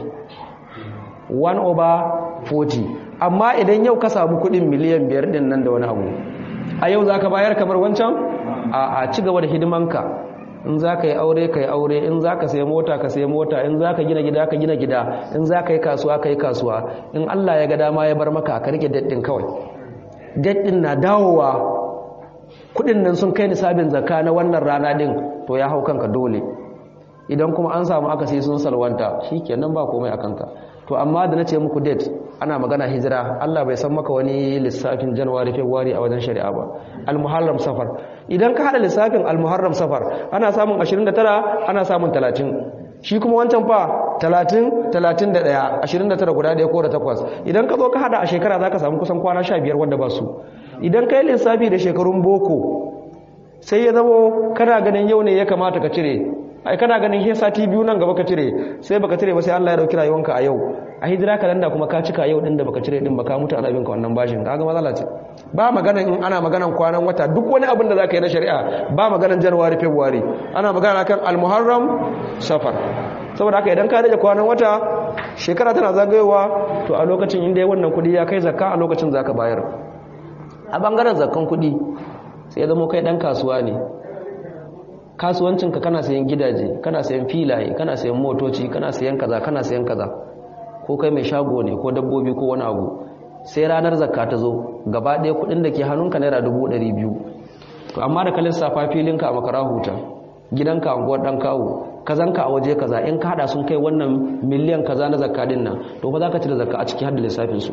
40 1 over 40 amma idan yau ka samu kudin miliyan biyar din nan da wani abu a yau za ka bayar kamar wancan a ci gaba da hidimanka in za ka yi aure ka yi aure in za ka sayi mota ka sayi mota in za ka gina gida ka gina gida in za ka yi kasuwa ka yi kasuwa in allah ya ga dama ya bar maka ka rike daddin kawai daddin na dawowa kudin nan sun kai nisabin zakka na wannan rana din to ya hau kanka dole idan kuma an samu aka sai sun salwanta shikenan ba komai a kanka to amma da nace muku date ana magana hijira Allah bai san maka wani lissafin January February a wajen shari'a ba al-Muharram Safar idan ka hada lissafin al-Muharram Safar ana samun 29 ana samun 30 shi kuma wancan fa 30 31 29 guda ɗaya ko da takwas idan ka zo ka hada a shekara zaka samu kusan kwana 15 wanda ba su idan kai lissafi da shekarun boko sai ya zamo kana ganin yau ne ya kamata ka cire ai kana ganin he sati biyu nan gaba ka cire sai baka cire ba sai Allah ya dauki rayuwanka a yau a hijira kalanda kuma ka cika yau din da baka cire din baka mutu ana binka wannan bashin kaga matsala ce ba magana in ana maganan kwanan wata duk wani abin da zaka yi na shari'a ba maganan January February ana magana kan al-Muharram Safar saboda haka idan ka rage kwanan wata shekara tana zagayowa to a lokacin inda wannan kudi ya kai zakka a lokacin zaka bayar a bangaren zakkan kudi sai ya zama kai dan kasuwa ne kasuwancinka kana sayan gidaje kana sayan filaye kana sayan motoci kana sayan kaza kana sayan kaza ko kai mai shago ne ko dabbobi ko wani abu sai ranar zakka ta zo gaba ɗaya kuɗin da ke hannunka naira dubu ɗari biyu to amma da ka lissafa filinka a makara huta gidanka a unguwar ɗan kawo kazanka a waje kaza in ka haɗa sun kai wannan miliyan kaza na zakka din nan to fa za ka cire zakka a ciki har da lissafinsu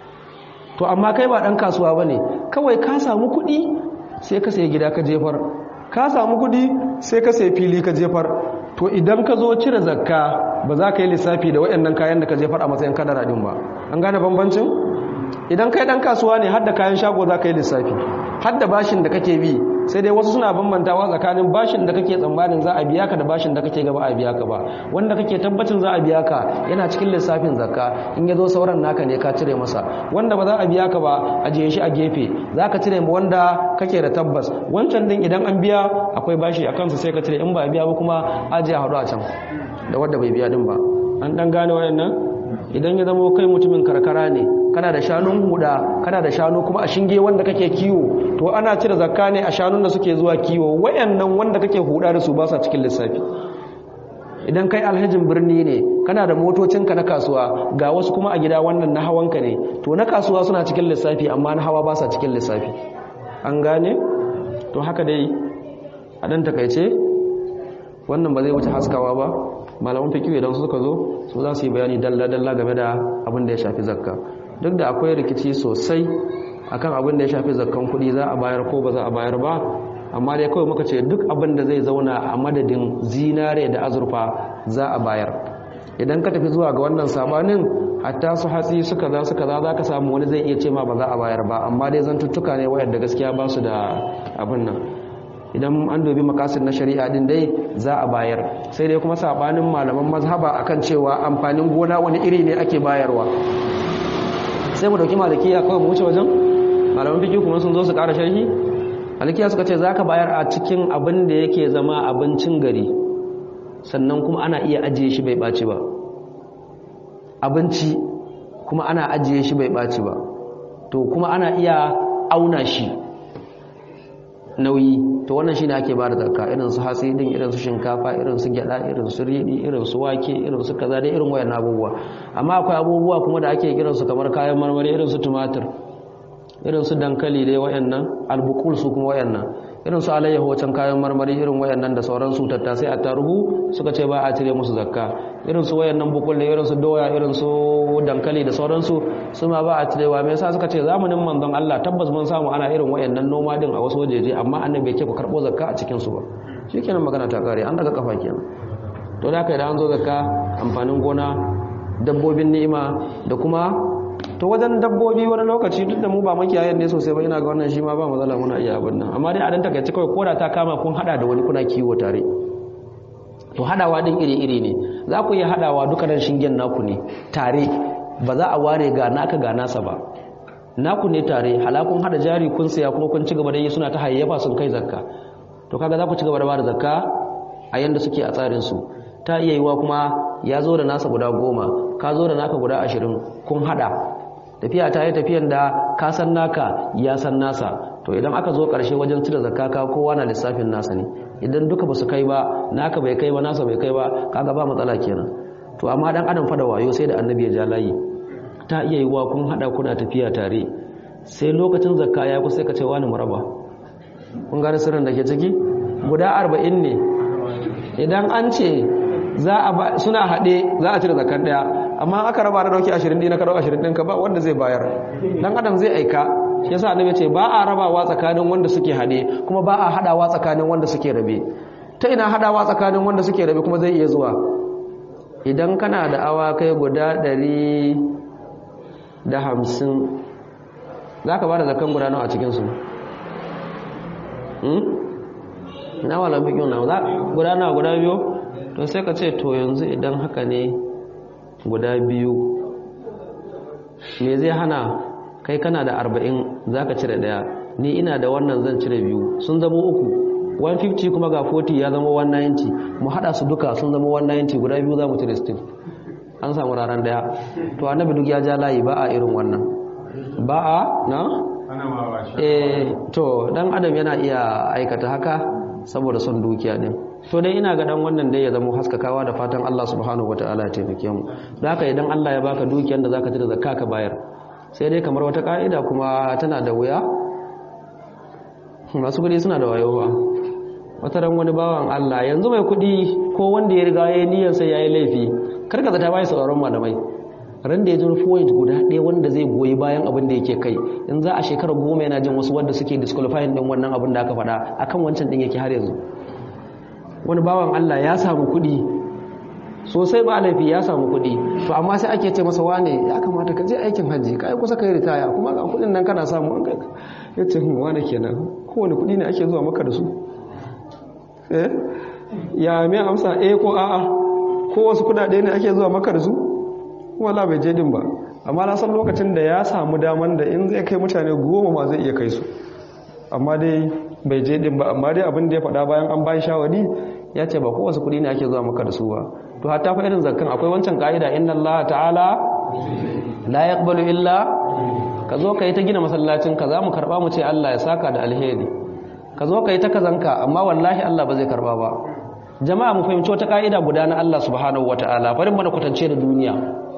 to amma kai ba ɗan kasuwa ba ne kawai ka samu kuɗi sai ka sayi gida ka jefar ka samu kudi sai ka sai fili ka jefar to idan ka zo cire zakka ba za ka yi lissafi da waɗannan kayan da ka jefar a matsayin kadara din ba an gane bambancin idan kai dan kasuwa ne har da kayan shago za ka yi lissafi har da bashin da kake bi sai dai wasu suna bambantawa tsakanin bashin da kake tsammanin za a biya ka da bashin da kake gaba a biya ka ba wanda kake tabbacin za a biya ka yana cikin lissafin zakka in ya zo sauran naka ne ka cire masa wanda ba za a biya ka ba a je shi a gefe za ka cire wanda kake da tabbas wancan din idan an biya akwai bashi a kansa sai ka cire in ba a biya ba kuma ajiye haɗu a can da wadda bai biya din ba an ɗan gane wayannan idan ya zama kai mutumin karkara ne kana da shanun huda kana da shanu kuma a shinge wanda kake kiwo to ana cire zakka ne a shanun da suke zuwa kiwo wayannan wanda kake huda da su ba sa cikin lissafi idan kai alhajin birni ne kana da motocinka na kasuwa ga wasu kuma a gida wannan na hawanka ne to na kasuwa suna cikin lissafi amma na hawa ba sa cikin lissafi an gane to haka dai a dan takaice wannan ba zai wuce haskawa ba malaman fikiyu idan suka zo su za su yi bayani dalla-dalla game da abin da ya shafi zakka duk da akwai rikici sosai akan abin da ya shafi zakkan kuɗi za a bayar ko ba za a bayar ba amma dai kawai muka ce duk abin da zai zauna a madadin zinare da azurfa za a bayar idan ka tafi zuwa ga wannan sabanin hatta su hatsi suka za suka za za ka samu wani zai iya ce ma ba za a bayar ba amma dai zantuttuka ne wayar da gaskiya ba su da abin nan idan an dubi makasin na shari'a din dai za a bayar sai dai kuma sabanin malaman mazhaba akan cewa amfanin gona wani iri ne ake bayarwa sai mu dauki malikiya kawai mu wuce wajen malaman fiki kuma sun zo su ƙara sharhi malikiya suka ce zaka bayar a cikin abin da yake zama abincin gari sannan kuma ana iya ajiye shi bai ɓaci ba abinci kuma ana ajiye shi bai ɓaci ba to kuma ana iya auna shi nauyi to wannan shine ake bada zakka irin su hatsi din irin su shinkafa irin su gyada irin su riɗi irin su wake irin su kaza da irin wayannan abubuwa amma akwai abubuwa kuma da ake kiran su kamar kayan marmari irin su tumatir irin su dankali dai wayannan albukul su kuma wayannan irin su alayyahu wacan kayan marmari irin wayannan da sauran su tattasai a tarugu suka ce ba a cire musu zakka irin su wayannan bukul ne irin su doya irin su dankali da sauransu su ma ba a cirewa me yasa suka ce zamanin manzon Allah tabbas mun samu ana irin wayannan noma din a wasu wajeje amma annabi yake ku karbo zakka a cikin su ba shikenan magana ta kare an daga kafa kenan to da kai da an zo zakka amfanin gona dabbobin ni'ima da kuma to wajen dabbobi wani lokaci duk da mu ba makiyayen ne sosai ba ina ga wannan shi ma ba matsala muna iya abin nan amma dai a dan takaice kawai koda ta kama kun hada da wani kuna kiwo tare to hadawa din iri-iri ne za ku iya hadawa dukkanin shingen naku ne tare ba za a ware ga naka ga nasa ba naku ne tare halakun hada jari kun saya kuma kun ci gaba da yi suna ta hayyafa sun kai zakka to kaga za ku ci gaba da bada zakka a yanda suke a tsarin su ta iya yiwa kuma ya zo da nasa guda goma ka zo da naka guda ashirin kun hada tafiya ta yi tafiyan da ka san naka ya san nasa to idan aka zo ƙarshe wajen cire zakka ka kowa na lissafin nasa ne idan duka ba su kai ba naka bai kai ba nasa bai kai ba kaga ba matsala kenan to amma dan adam fa da wayo sai da annabi ya ja layi ta iya yiwa kun hada kuna tafiya tare sai lokacin zakka ya ku sai ka ce wani muraba kun gane sirrin da ke ciki guda 40 ne idan an ce za a suna haɗe za a cire zakar ɗaya amma aka raba da dauki 20 ɗin ka dauki 20 ɗin ka ba wanda zai bayar dan adam zai aika shi yasa annabi ce ba a rabawa tsakanin wanda suke haɗe kuma ba a haɗawa tsakanin wanda suke rabe ta ina haɗawa tsakanin wanda suke rabe kuma zai iya zuwa idan kana da awakai guda ɗari da hamsin za ka ba da zakan guda nawa a cikinsu na walan fikin na guda nawa guda biyu to sai ka ce to yanzu idan haka ne guda biyu me zai hana kai kana da arba'in za ka cire daya ni ina da wannan zan cire biyu sun zama uku 150 kuma ga 40 ya zama 190 mu hada su duka sun zama 190 guda biyu za mu cire still an samu ranar daya to annabi duk ya ja layi ba a irin wannan ba a na? eh to dan adam yana iya aikata haka saboda son dukiya din to dai ina ga dan wannan dai ya zama haskakawa da fatan Allah subhanahu wataala ya taimake mu da haka idan Allah ya baka dukiyar da zaka cire zakka ka bayar sai dai kamar wata ka'ida kuma tana da wuya masu kudi suna da wayo ba wata ran wani bawan Allah yanzu mai kudi ko wanda ya riga ya yi niyyar sai yayi laifi karka zata bai sauraron malamai ran da ya ji point guda ɗaya wanda zai goyi bayan abin da yake kai in za a shekarar goma yana jin wasu wanda suke disqualifying din wannan abin da aka faɗa akan wancan din yake har yanzu wani bawan Allah ya samu kuɗi sosai ba laifi ya samu kuɗi to amma sai ake ce masa wane ya kamata ka je aikin hajji ka yi kusa ka yi ritaya kuma ga kuɗin nan kana samu an kai ya ce hun wane kenan kowane kuɗi ne ake zuwa maka da su eh ya mai amsa eh ko a'a ko wasu kuɗaɗe ne ake zuwa maka da su wala bai je din ba amma na san lokacin da ya samu daman da in zai kai mutane goma ma zai iya kai su amma dai bai je din ba amma dai abin da ya faɗa bayan an bayan shawari ya ce ba kowace kuɗi ne ake zuwa maka da su ba to hatta fa irin zakkan akwai wancan ka'ida inna Allah ta'ala la yaqbalu illa ka zo ka yi ta gina masallacin ka za mu karɓa mu ce Allah ya saka da alheri ka zo ka yi ta kazanka amma wallahi Allah ba zai karɓa ba jama'a mu fahimci wata ka'ida guda na Allah subhanahu wata'ala bari mana kwatance da duniya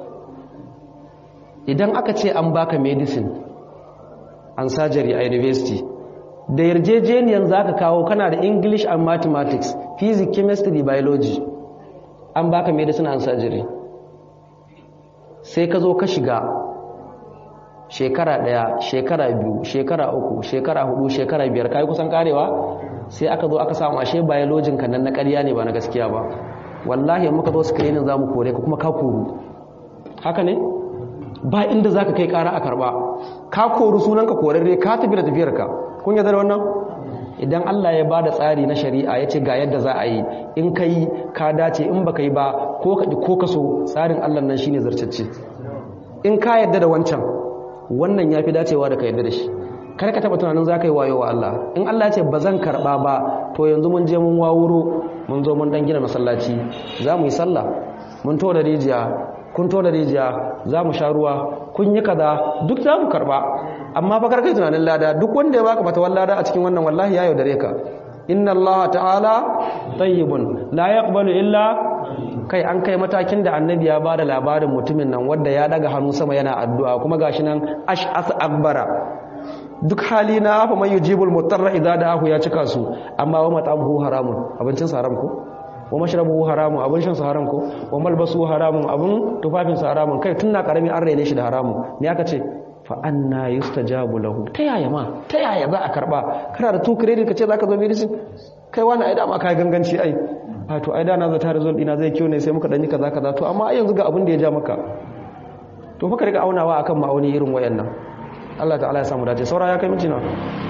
idan aka ce an baka medicine an surgery a university da yarjejeniyan za ka kawo kana da english and mathematics physics chemistry biology an baka medicine and surgery sai ka zo ka shiga shekara ɗaya shekara biyu shekara uku shekara hudu shekara biyar kayi kusan karewa sai aka zo aka samu ashe biologin ka nan na ƙarya ne ba na gaskiya ba wallahi muka zo screening za mu kore ka kuma ka koru haka ne ba inda za ka kai ƙara a karɓa ka koru sunanka korarre ka tafi da tafiyarka kun yadda da wannan idan Allah ya ba da tsari na shari'a ya ce ga yadda za a yi in ka yi ka dace in ba ka yi ba ko ka ko ka so tsarin Allah nan shine zartacce in ka yadda da wancan wannan ya fi dacewa da ka yadda da shi kar ka taɓa tunanin za ka yi wayo wa Allah in Allah ya ce ba zan karɓa ba to yanzu mun je mun wawuro mun zo mun dan gina masallaci za mu yi sallah mun to da rijiya kun to da rijiya za mu sha ruwa kun yi kaza duk za mu karɓa amma fa karkai tunanin lada duk wanda ya baka fatawan lada a cikin wannan wallahi ya yaudare ka inna Allah ta'ala tayyibun la yaqbalu illa kai an kai matakin da annabi ya bada labarin mutumin nan wanda ya daga hannu sama yana addu'a kuma gashi nan ash'as akbara duk hali na fa man yujibul mutarra idza da'ahu ya cika su amma wa mat'amuhu haramun abincin haram ko wa mashrabuhu haramun abin shan haram ko wa malbasu haramun abin tufafin haramun kai tun na karami an raine shi da haramun me aka ce fa anna yustajabu lahu ta yaya ma ta yaya za a karba kana da two credit kace zaka zo medicine kai wani ai da ma kai ganganci ai a to ai da na zata result ina zai kiyo ne sai muka danyi kaza kaza to amma ai yanzu ga abin da ya ja maka to fa ka riga aunawa akan ma'auni irin wayannan Allah ta'ala ya samu dace saura ya kai minti na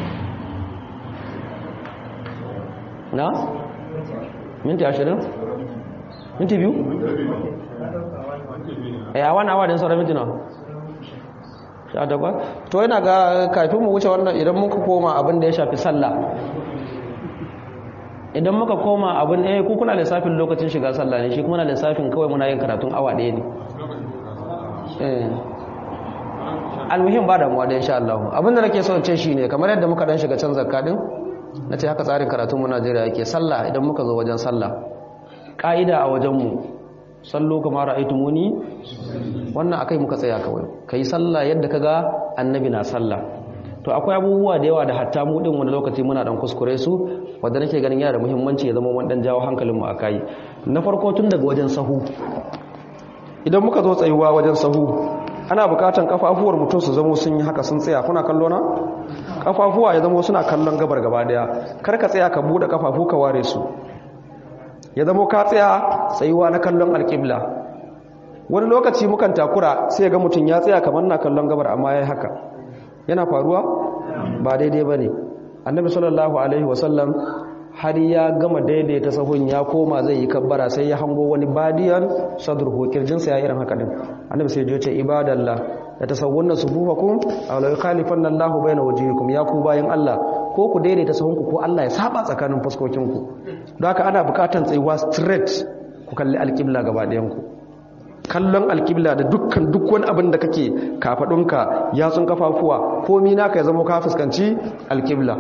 na minti 20 minti biyu eh a wani awa din saura minti na sha takwas to yana ga kafin mu wuce wannan idan muka koma abin da ya shafi sallah idan muka koma abin eh ku kuna lissafin lokacin shiga sallah ne shi kuma na lissafin kawai muna yin karatun awa ɗaya ne eh almuhim ba damuwa da insha Allah abin da nake son ce shine kamar yadda muka dan shiga can zakka din nace haka tsarin karatun mu Najeriya yake sallah idan muka zo wajen sallah ka'ida a wajen mu sallo kamar ra'aytumuni wannan akai muka tsaya kawai kai sallah yadda kaga annabi na sallah to akwai abubuwa da yawa da hatta mu din wani lokaci muna dan kuskure su wanda nake ganin yana da muhimmanci ya zama mun dan jawo hankalin mu akai na farko tun daga wajen sahu idan muka zo tsayuwa wajen sahu ana bukatan kafafuwar mutum su zamo sun yi haka sun tsaya kuna kallo na kafafuwa ya zamo suna kallon gabar gaba daya kar ka tsaya ka bude kafafu ka ware su ya zamo ka tsaya tsayuwa na kallon alƙibla wani lokaci mukan takura sai ga mutum ya tsaya kamar na kallon gabar amma ya yi haka yana faruwa ba daidai ba ne annabi sallallahu alaihi wasallam har ya gama daidaita sahun ya koma zai yi kabbara sai ya hango wani badiyan sadruhu kirjinsa ya irin haka din annabi sai ya ce ibadallah ya tasawwunna sufufakum aw la yukhalifanna Allahu bayna wujuhikum ya ku bayan Allah ko ku daidaita sahunku ko Allah ya saba tsakanin fuskokinku don haka ana bukatan tsayuwa straight ku kalli alƙibla gaba ɗayan ku kallon alƙibla da dukkan duk wani abin da kake kafaɗunka yatsun kafafuwa komi naka ya zama ka fuskanci alƙibla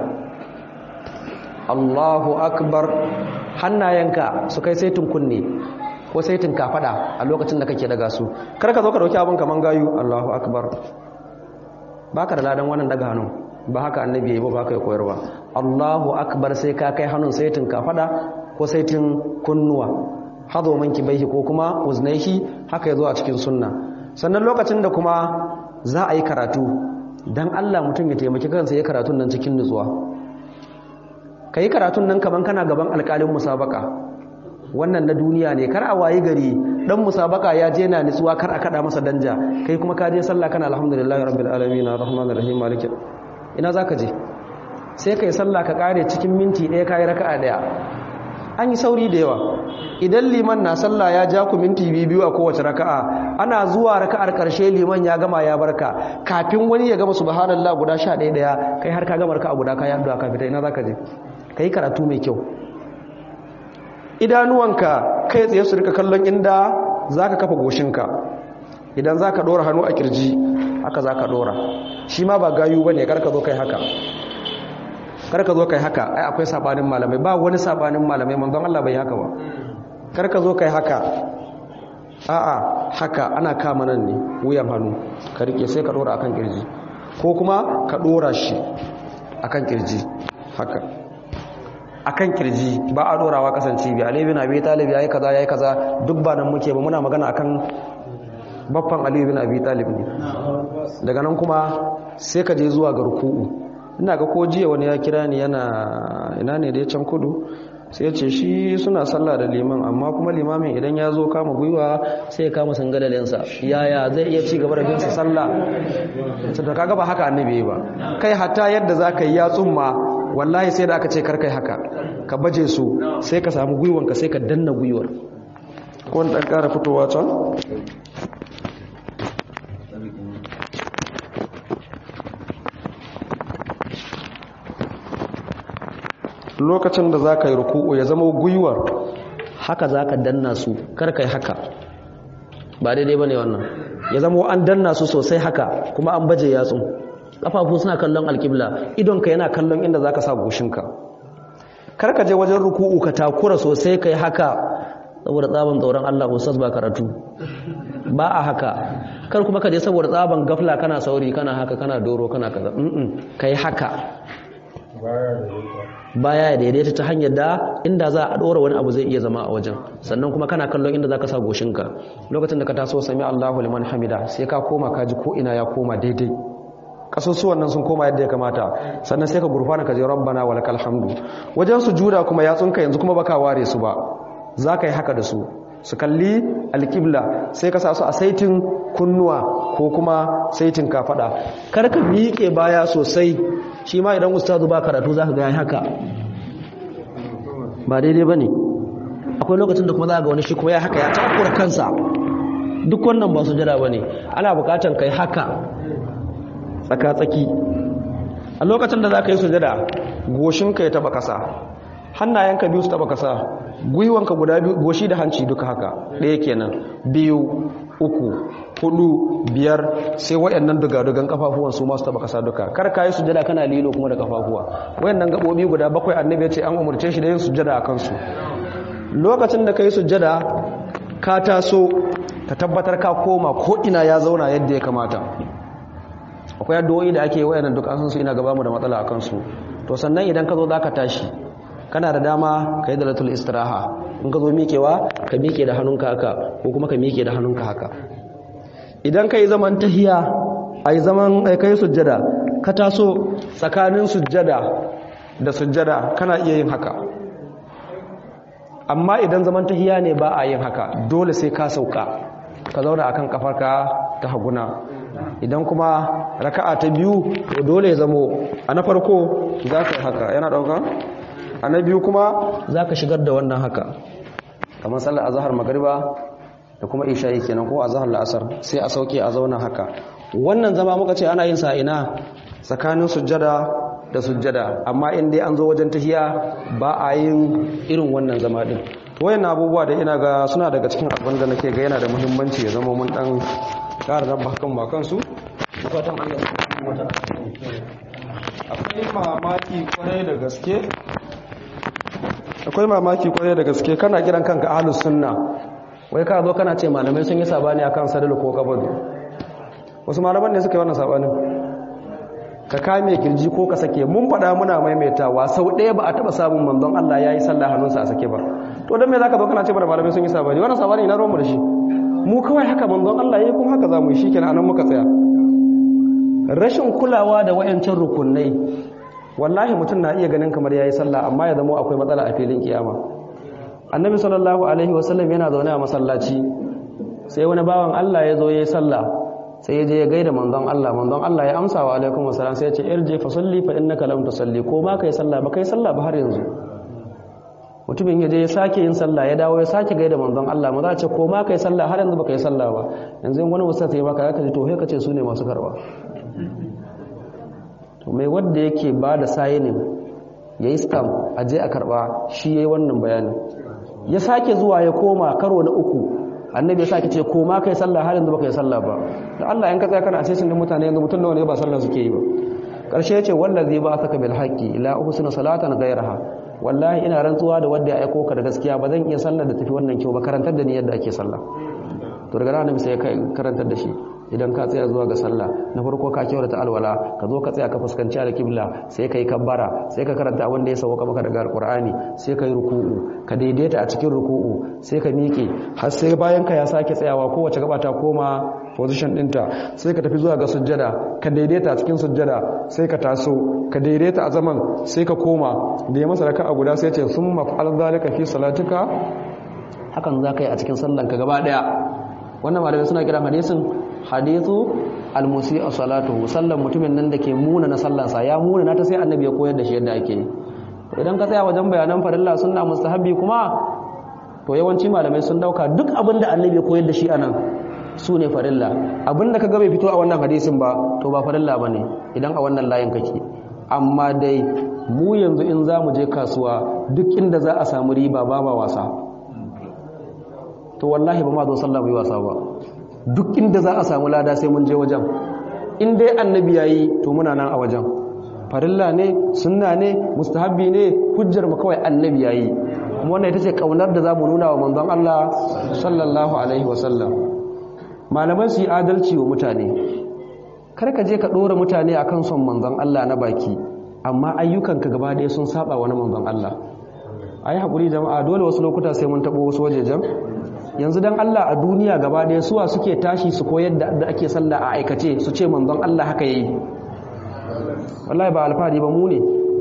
Allahu akbar hannayenka su kai saitin kunne ko saitin kafada a lokacin da kake daga su kar ka zo ka dauki abin kaman gayu Allahu akbar baka da ladan wannan daga hannu ba haka annabi yayi ba baka ya koyarwa Allahu akbar sai ka kai hannun saitin kafada ko saitin kunnuwa hado manki baihi ko kuma uznaihi haka yazo a cikin sunna sannan lokacin da kuma za a yi karatu dan Allah mutum ya taimaki kansa ya karatun nan cikin nutsuwa ka yi karatun nan kaman kana gaban alkalin musabaka wannan na duniya ne kar a wayi gari dan musabaka ya je na nitsuwa kar a kada masa danja kai kuma ka je sallah kana alhamdulillahi rabbil alamin arrahmanir rahim malik ina zaka je sai kai sallah ka kare cikin minti ɗaya kai raka'a daya an yi sauri da yawa idan liman na sallah ya ja ku minti biyu a kowace raka'a ana zuwa raka'ar karshe liman ya gama ya barka kafin wani ya gama subhanallah guda sha ɗaya ɗaya kai har ka gama raka'a guda ka yi addu'a ka fita ina zaka je ka yi karatu mai kyau idanuwanka kai tsaye su rika kallon inda zaka kafa goshinka idan zaka dora hannu a kirji haka zaka dora shi ma ba gayu bane kar ka zo kai haka kar ka zo kai haka ai akwai sabanin malamai ba wani sabanin malamai manzon Allah bai haka ba kar ka zo kai haka a'a haka ana kama nan ne wuyan hannu ka rike sai ka dora akan kirji ko kuma ka dora shi akan kirji haka akan kirji ba a dorawa kasance bi Ali bin Abi Talib yayi kaza yayi kaza duk ba nan muke ba muna magana akan baffan Ali bin Abi Talib ne daga nan kuma sai ka je zuwa ga ruku'u ina ga ko jiya wani ya kira ni yana ina ne da ya can kudu sai ya ce shi suna sallah da liman amma kuma limamin idan ya zo kama gwiwa sai ya kama sangalalensa yaya zai iya ci gaba da bin sa sallah da kaga ba haka annabi ba kai hatta yadda zaka yi ya tsumma wallahi sai da aka ce karkai haka ka baje su sai ka samu gwiwanka sai ka danna gwiwar ko wani ɗan ƙara fitowa can lokacin da za ka yi ruku'u ya zama gwiwar haka za ka danna su karkai haka ba daidai ba ne wannan ya zama an danna su sosai haka kuma an baje yatsun kafafu suna kallon alkibla idonka yana kallon inda zaka sa goshinka kar ka je wajen ruku'u ka takura sosai kai haka saboda tsaban tsoron Allah ustaz ba karatu ba a haka kar kuma ka je saboda tsaban gafla kana sauri kana haka kana doro kana kaza mm kai haka baya daidaita ta hanyar da inda za a dora wani abu zai iya zama a wajen sannan kuma kana kallon inda zaka sa goshinka lokacin da ka taso sami Allahu liman hamida sai ka koma ka ji ko ina ya koma daidai kasusuwan nan sun koma yadda ya kamata sannan sai ka gurfana ka je rabbana wa lakal hamdu wajen sujuda kuma yatsunka yanzu kuma baka ware su ba za ka yi haka da su su kalli alkibla sai ka sa su a saitin kunnuwa ko kuma saitin kafada kar ka miƙe baya sosai shi ma idan ustazu ba karatu za ka ga haka ba daidai ba ne akwai lokacin da kuma za ga wani shi kuma ya haka ya takura kansa duk wannan ba su jira ba ne ana bukatan kai haka tsaka-tsaki a lokacin da za ka yi sujada goshinka ya taba kasa hannayenka biyu su taba kasa gwiwanka guda biyu goshi da hanci duka haka ɗaya kenan biyu uku hudu biyar sai waɗannan dugadugan kafafuwan su masu taba kasa duka kar ka yi sujada kana lilo kuma da kafafuwa waɗannan gaɓoɓi guda bakwai annabi ya ce an umarce shi da yin sujada a kansu lokacin da ka yi sujada ka taso ka tabbatar ka koma ko ina ya zauna yadda ya kamata akwai addu'o'i da ake wayannan duk an san su ina gaba mu da matsala akan su to sannan idan ka zo zaka tashi kana da dama ka yi dalatul istiraha in ka zo miƙewa ka miƙe da hannunka haka ko kuma ka miƙe da hannunka haka idan ka yi zaman tahiya a yi zaman ka yi sujjada ka taso tsakanin sujjada da sujjada kana iya yin haka amma idan zaman tahiya ne ba a yin haka dole sai ka sauka ka zauna akan kafarka ta haguna idan kuma raka'a ta biyu to dole ya zamo a na farko za ka haka yana ɗauka a na biyu kuma za ka shigar da wannan haka kamar sallar azahar magariba da kuma isha'i kenan ko azahar la'asar sai a sauke a zauna haka wannan zama muka ce ana yin sa'ina tsakanin sujjada da sujjada amma in dai an zo wajen tahiya ba a yin irin wannan zama din wayan abubuwa da ina ga suna daga cikin abin da nake ga yana da muhimmanci ya zama mun dan ƙara rabba hakan ba kansu fatan Allah akwai mamaki kwarai da gaske akwai mamaki kwarai da gaske kana kiran kanka ahlus sunna wai ka zo kana ce malamai sun yi sabani akan sadal ko kabadu wasu malaman ne suka yi wannan sabanin ka kame kirji ko ka sake mun faɗa muna maimaitawa sau ɗaya ba a taɓa samun manzon Allah ya yi sallah hannunsa a sake ba to don me za ka zo kana ce mana malamai sun yi sabani wannan sabani ina ruwanmu da shi mu kawai haka manzon Allah ya yi kuma haka za mu yi shi kenan anan muka tsaya rashin kulawa da wayancan rukunai wallahi mutum na iya ganin kamar yayi sallah amma ya zama akwai matsala a filin kiyama annabi sallallahu alaihi wasallam yana zaune a masallaci sai wani bawan Allah ya zo yayi sallah sai ya je ya gaida manzon Allah manzon Allah ya amsa wa alaikum wasallam sai ya ce irje fa salli fa innaka lam tusalli ko ma kai sallah ba kai sallah ba har yanzu mutumin ya je ya sake yin sallah ya dawo ya sake gaida manzon Allah ma za a ce ko ma kai sallah har yanzu baka yi sallah ba yanzu wani ustaz ya baka zaka ji to sai ka ce su ne masu karba to mai wanda yake ba da sayinin ya yi stamp a je a karba shi ya yi wannan bayani ya sake zuwa ya koma karo na uku annabi ya sake ce koma kai sallah har yanzu baka yi sallah ba da Allah in ka tsaya kana asesin din mutane yanzu mutum nawa ne ba sallah suke yi ba karshe ya ce wallazi ba saka bil haqqi ila uhsina salatan ghayraha wallahi ina rantsuwa da wanda ya aiko ka da gaskiya ba zan iya sallar da tafi wannan kyau ba karantar da ni yadda ake sallah to daga nan sai ya karantar da shi idan ka tsaya zuwa ga sallah na farko ka kyautata alwala ka zo ka tsaya ka fuskanci alkibla sai ka yi kabbara sai ka karanta abin da ya sauka maka daga alqur'ani sai ka yi ruku'u ka daidaita a cikin ruku'u sai ka miƙe har sai bayan ka ya sake tsayawa kowace gaba ta koma position ɗinta sai ka tafi zuwa ga sujjada ka daidaita a cikin sujjada sai ka taso ka daidaita a zaman sai ka koma da ya masa raka a guda sai ce sun maf'al zalika fi salatika hakan za ka yi a cikin sallanka gaba ɗaya wannan malamai suna kira hadisin hadithu almusi a salatuhu sallan mutumin nan da ke muna na sallansa ya muna na ta sai annabi ya koyar da shi yadda ake yi idan ka tsaya wajen bayanan farilla sunna mustahabbi kuma to yawanci malamai sun dauka duk abin da annabi ya koyar da shi anan su ne farilla abin da ka ga bai fito a wannan hadisin ba to ba farilla ba ne idan a wannan layin kake amma dai mu yanzu in za mu je kasuwa duk inda za a samu riba ba ba wasa to wallahi ba ma zo sallah bai wasa ba duk inda za a samu lada sai mun je wajen in dai annabi yayi to muna nan a wajen farilla ne sunna ne mustahabbi ne hujjar mu kawai annabi yayi kuma wannan ita ce kaunar da zamu nuna wa manzon Allah sallallahu alaihi wasallam malaman su yi adalci wa mutane kar ka je ka dora mutane akan son manzon Allah na baki amma ayyukanka gaba ɗaya sun saba wa na manzon Allah ayi hakuri jama'a dole wasu lokuta sai mun tabo wasu wajejen yanzu dan Allah a duniya gaba ɗaya suwa suke tashi su koyar da ake sallah a aikace su ce manzon Allah haka yayi wallahi ba alfahari ba mu ne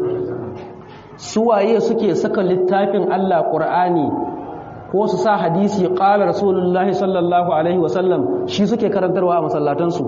suwaye suke saka littafin Allah Qur'ani ko su sa hadisi qala rasulullahi sallallahu alaihi wasallam shi suke karantarwa a masallatan su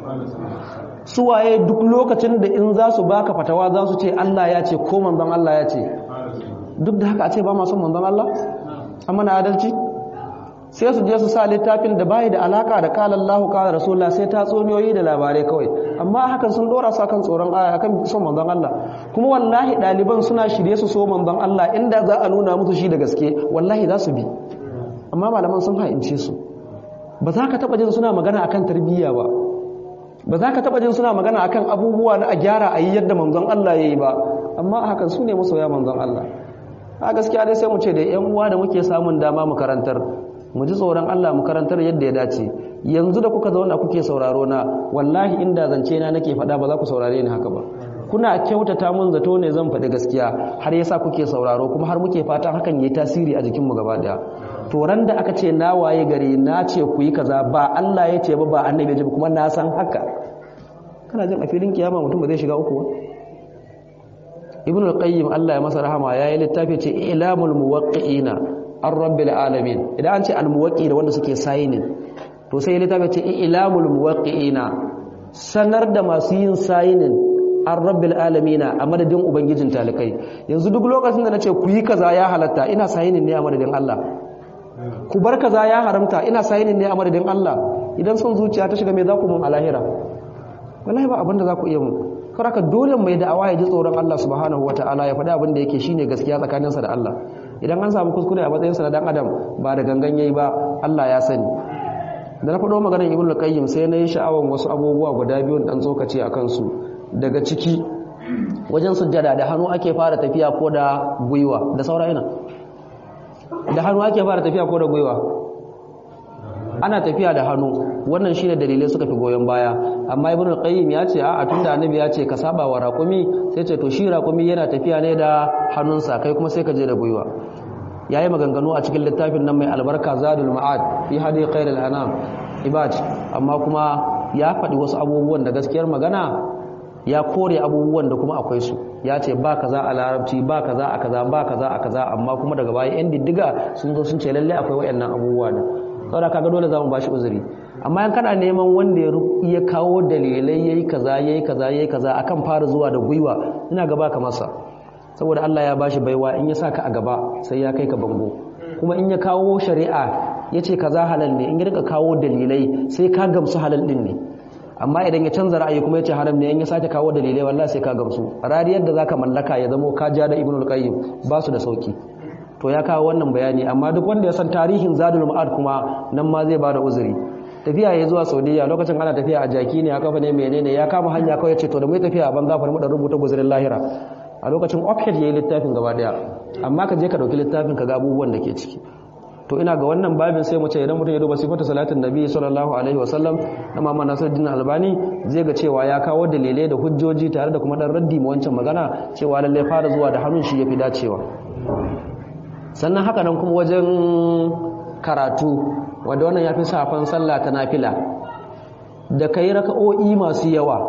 suwaye duk lokacin da in za su baka fatawa za su ce Allah ya ce ko manzon Allah ya ce duk da haka a ce ba ma son manzon Allah amma na adalci sai su je su sa littafin da bai da alaka da kala Allahu kala Rasulullah sai ta tsoniyoyi da labarai kawai amma hakan sun dora su akan tsoron aya akan son manzon Allah kuma wallahi daliban suna shirye su so manzon Allah inda za a nuna musu shi da gaske wallahi za su bi amma malaman sun haince su ba za ka taba jin suna magana akan tarbiyya ba ba za ka taba jin suna magana akan abubuwa na a gyara a yi yadda manzon Allah yayi ba amma hakan su ne masoya manzon Allah a gaskiya dai sai mu ce da yan uwa da muke samun dama mu karantar mu ji tsoron Allah mu karantar yadda ya dace yanzu da kuka zauna kuke sauraro na wallahi inda zance na nake faɗa ba za ku saurare ni haka ba kuna kyautata mun zato ne zan faɗi gaskiya har yasa kuke sauraro kuma har muke fatan hakan yayi tasiri a jikin mu gaba daya to ran da aka ce na waye gare na ce ku yi kaza ba Allah ya ce ba ba annabi ya ce kuma na san haka kana jin a filin kiyama mutum ba zai shiga uku ba ibn al-qayyim Allah ya masa rahama yayi littafi ce ilamul muwaqqi'ina an rabbil alamin idan an ce al-muwaqqi da wanda suke sayinin to sai littafi ce ilamul muwaqqi'ina sanar da masu yin sayinin an rabbil alamin a madadin ubangijin talikai yanzu duk lokacin da nace ku yi kaza ya halatta ina sayinin ne a madadin Allah ku bar kaza ya haramta ina sayinin ne a madadin Allah idan son zuciya ta shiga me za ku mun alahira wallahi ba abinda za ku iya mu karaka dole mai da'awa ya ji tsoron Allah subhanahu wataala ya faɗi abin da yake shine gaskiya tsakaninsa da Allah idan an samu kuskure a matsayinsa na dan adam ba da gangan yayi ba Allah ya sani da na faɗo maganar ibnu qayyim sai na yi sha'awan wasu abubuwa guda biyu dan tsokace a kansu daga ciki wajen sujjada da hannu ake fara tafiya ko da gwiwa da saura ina da hannu ake fara tafiya ko da gwiwa ana tafiya da hannu wannan shine dalilai suka fi goyon baya amma ibnu qayyim ya ce a'a tunda annabi ya ce ka saba wa raqumi sai ce to shi raqumi yana tafiya ne da hannunsa kai kuma sai ka je da gwiwa yayi maganganu a cikin littafin nan mai albarka zadul ma'ad fi hadi khairul anam ibad amma kuma ya faɗi wasu abubuwan da gaskiyar magana ya kore abubuwan da kuma akwai su ya ce ba kaza a larabci ba kaza a kaza ba kaza a kaza amma kuma daga baya yan diddiga sun zo sun ce lalle akwai wayannan abubuwa da saboda kaga dole zamu bashi uzuri amma yan kana neman wanda ya kawo dalilai yayi kaza yayi kaza yayi kaza akan fara zuwa da gwiwa ina ga baka masa saboda Allah ya bashi baiwa in ya saka a gaba sai ya kai ka bango kuma in ya kawo shari'a yace kaza halal ne in ya rika kawo dalilai sai ka gamsu halal din ne amma idan ya canza ra'ayi kuma yace haram ne in ya sake kawo dalilai wallahi sai ka gamsu rariyar da zaka mallaka ya zamo ka ja da ibnul qayyim ba su da sauki to ya kawo wannan bayani amma duk wanda ya san tarihin zadul ma'ad kuma nan ma zai bada uzuri tafiya ya zuwa saudiya lokacin ana tafiya a jaki ne a kafa ne menene ya kama hanya kawai ce to da mai tafiya a banza fara mu da rubuta guzurin lahira a lokacin offhead yayi littafin gaba daya amma ka je ka dauki littafin ka ga abubuwan da ke ciki to ina ga wannan babin sai mu ce idan mutum ya duba sifatu salatin nabi sallallahu alaihi wasallam na Muhammad Nasiruddin Albani zai ga cewa ya kawo dalilai da hujjoji tare da kuma dan raddi ma wancan magana cewa lalle fara zuwa da hannun shi yafi dacewa sannan haka nan kuma wajen karatu wanda wannan yafi safan sallah ta nafila da kai raka'o'i masu yawa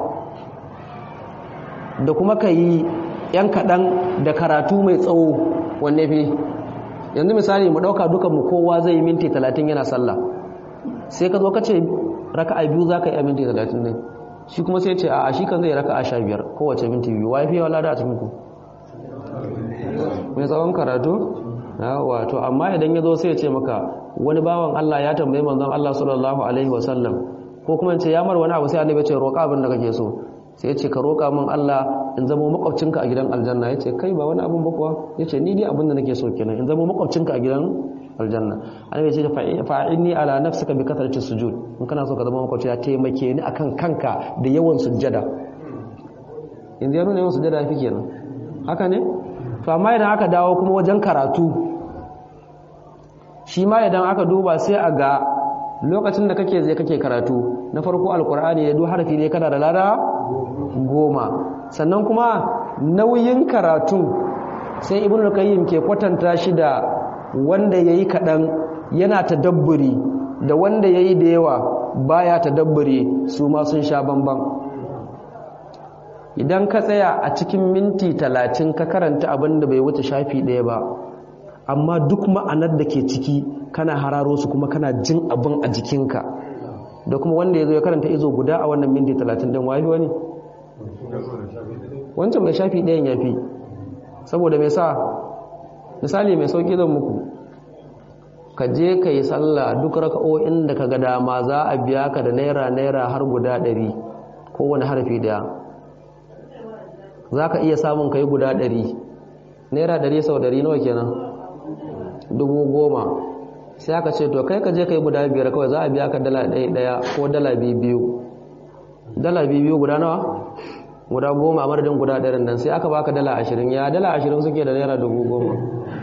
da kuma kai yan kadan da karatu mai tsawo wanne fi yanzu misali mu dauka dukan mu kowa zai yi minti 30 yana sallah sai ka zo ka ce raka'a biyu zaka yi a minti 30 ne shi kuma sai ya ce a shi kan zai raka'a 15 kowace minti biyu wai fi wala da a cikin ku mai tsawon karatu wato amma idan ya zo sai ya ce maka wani bawan Allah ya tambaye manzon Allah sallallahu alaihi wasallam ko kuma ce ya mar wani abu sai annabi ya ce roƙa abin da kake so sai ya ce ka roƙa min Allah in zama makwabcinka a gidan aljanna ya ce kai ba wani abin ba kuwa ya ce ni dai abin da nake so kenan in zama makwabcinka a gidan aljanna annabi ya ce fa'inni ala nafsika bi kathrati sujud in kana so ka zama makwabci ya taimake ni akan kanka da yawan sujjada yanzu ya nuna yawan sujjada fi kenan haka ne to amma idan aka dawo kuma wajen karatu shi ma idan aka duba sai a ga lokacin da kake zai kake karatu na farko alkur'ani da duk harafi ne kana da lada goma sannan kuma nauyin karatu sai ibn al-qayyim ke kwatanta shi da wanda yayi kadan yana tadabburi da wanda yayi da yawa baya tadabburi su ma sun sha bamban idan ka tsaya a cikin minti talatin ka karanta abin da bai wuce shafi ɗaya ba amma duk ma'anar da ke ciki kana hararo su kuma kana jin abin a jikinka da kuma wanda ya zo ya karanta izo guda a wannan minti talatin don wafi wani wancan mai shafi ɗayan ya fi saboda mai sa misali mai sauƙi zan muku ka je ka yi sallah duk raka'o'in da ka ga dama za a biya ka da naira naira har guda ɗari kowane harfi daya za ka iya samun kai guda ɗari naira ɗari sau ɗari nawa kenan dubu goma sai aka ce to kai ka je kai guda biyar kawai za a biya ka dala ɗaya ɗaya ko dala biyu dala biyu guda nawa guda goma a madadin guda ɗarin nan sai aka baka dala ashirin ya dala ashirin suke da naira dubu goma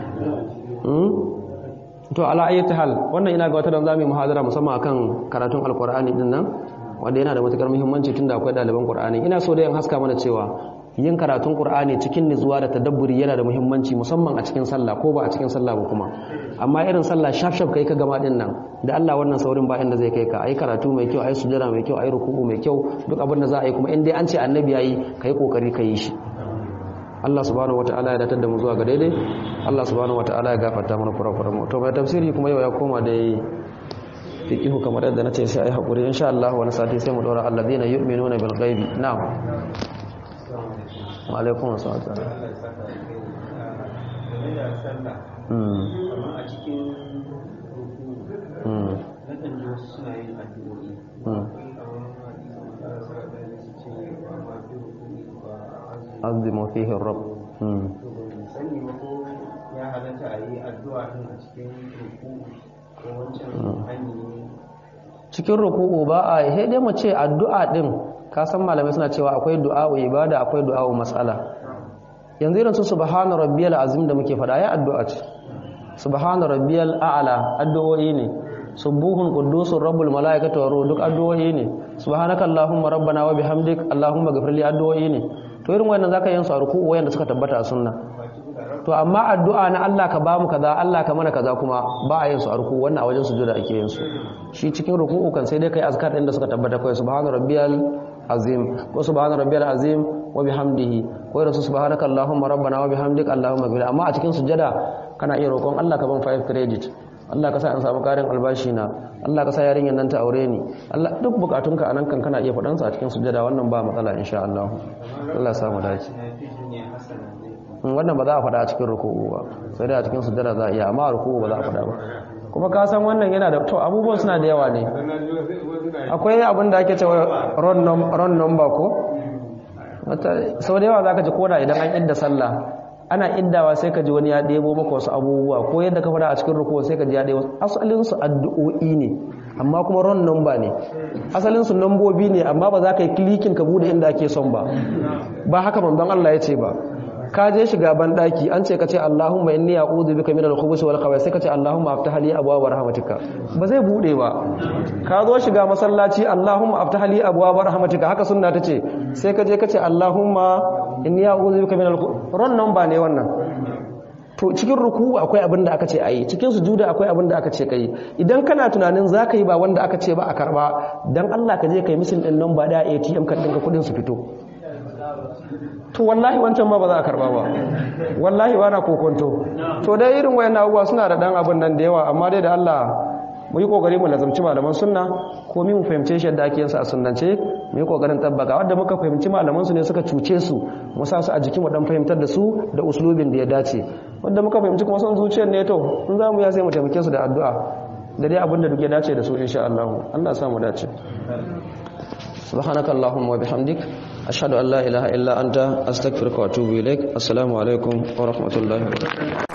to ala ayyata hal wannan ina ga wata don zamu yi muhadara musamman akan karatun alkur'ani din nan wanda yana da matukar muhimmanci tunda akwai ɗaliban qur'ani ina so da yin haska mana cewa yin karatun Qur'ani cikin nutsuwa da tadabburi yana da muhimmanci musamman a cikin sallah ko ba a cikin sallah ba kuma amma irin sallah shaf shaf kai ka gama din nan da Allah wannan saurin ba inda zai kai ka ai karatu mai kyau ai sujada mai kyau ai ruku'u mai kyau duk abin da za a yi kuma in dai an ce annabi yayi kai kokari ka yi shi Allah subhanahu wataala ya datar da mu zuwa ga daidai Allah subhanahu wataala ya gafarta mana kurakuran mu to mai tafsiri kuma yau ya koma da fiqihu kamar yadda nace sai ai hakuri insha Allah wani sati sai mu dora alladhina yu'minuna bil ghaibi na'am alaikun wasu a tsara azimu fihi rab ya halatta a yi addu'a din a cikin ruku ko wancan hanyoyi cikin ruku'u ba a yi dai mu ce addu'a din ka san malamai suna cewa akwai du'a'u ibada akwai du'a'u mas'ala yanzu irin su subhana rabbiyal azim da muke faɗa ya addu'a ce subhana rabbiyal a'la addu'o'i ne subuhun quddusur rabbul malaikatu wa duk addu'o'i ne subhanaka allahumma rabbana wa bihamdik allahumma ghfirli addu'o'i ne to irin wannan zaka yin su a ruku'u wayanda suka tabbata a sunna to amma addu'a na Allah ka bamu kaza Allah ka mana kaza kuma ba a yin su a ruku'u wannan a wajen sujuda ake yin su shi cikin ruku'u kan sai dai kai azkar din da suka tabbata kai subhana rabbiyal azim ko subhana rabbiyal azim wa bihamdihi ko irin su subhanaka allahumma rabbana wa bihamdik allahumma ghfir amma a cikin sujada kana iya roƙon Allah ka ban 5 credit Allah ka sa in samu karin albashi na Allah ka sa yarinyar nan ta aure ni Allah duk bukatunka anan kan kana iya faɗan sa a cikin sujada wannan ba matsala insha Allah Allah ya samu dace wannan ba za a faɗa a cikin ruku'u ba sai dai a cikin sujjada za a iya amma a ruku'u ba za a faɗa ba kuma ka san wannan yana da to abubuwan suna da yawa ne akwai abin da ake cewa ron number ko sau da yawa za ka ji koda idan an inda sallah ana indawa sai ka ji wani ya ɗebo maka wasu abubuwa ko yadda ka faɗa a cikin rukuwa sai ka ji ya ɗebo asalinsu addu'o'i ne amma kuma ron number ne asalinsu nambobi ne amma ba za ka yi klikin ka bude inda ake son ba ba haka manzon Allah ya ce ba ka je shiga ban daki an ce ka ce Allahumma inni a'udhu bika minal khubuthi wal khabaith sai ka ce Allahumma aftah li abwaab rahmatika ba zai bude ba ka zo shiga masallaci Allahumma aftah li abwaab rahmatika haka sunna tace sai ka je ka ce Allahumma inni a'udhu bika minal ron number ne wannan to cikin ruku akwai abin da aka ce ayi cikin sujuda akwai abin da aka ce kai idan kana tunanin zaka yi ba wanda aka ce ba a karba dan Allah ka je kai misin din number da ATM kan dinka kudin su fito to wallahi wancan ma ba za a karba ba wallahi ba na kokonto to dai irin wayan abubuwa suna da dan abin nan da yawa amma dai da Allah mu yi kokari mu lazamci malaman sunna ko mu fahimce shi yadda ake yin sa a sunnance mu yi kokarin tabbaka wanda muka fahimci malaman su ne suka cuce su mu sa su a jikin mu dan fahimtar da su da uslubin da ya dace wanda muka fahimci kuma son zuciyar ne to in za mu ya sai mu taimake su da addu'a da dai abin da duk ya dace da su insha Allah Allah ya sa mu dace سبحانك اللهم وبحمدك أشهد أن لا إله إلا أنت أستغفرك وأتوب إليك السلام عليكم ورحمة الله وبركاته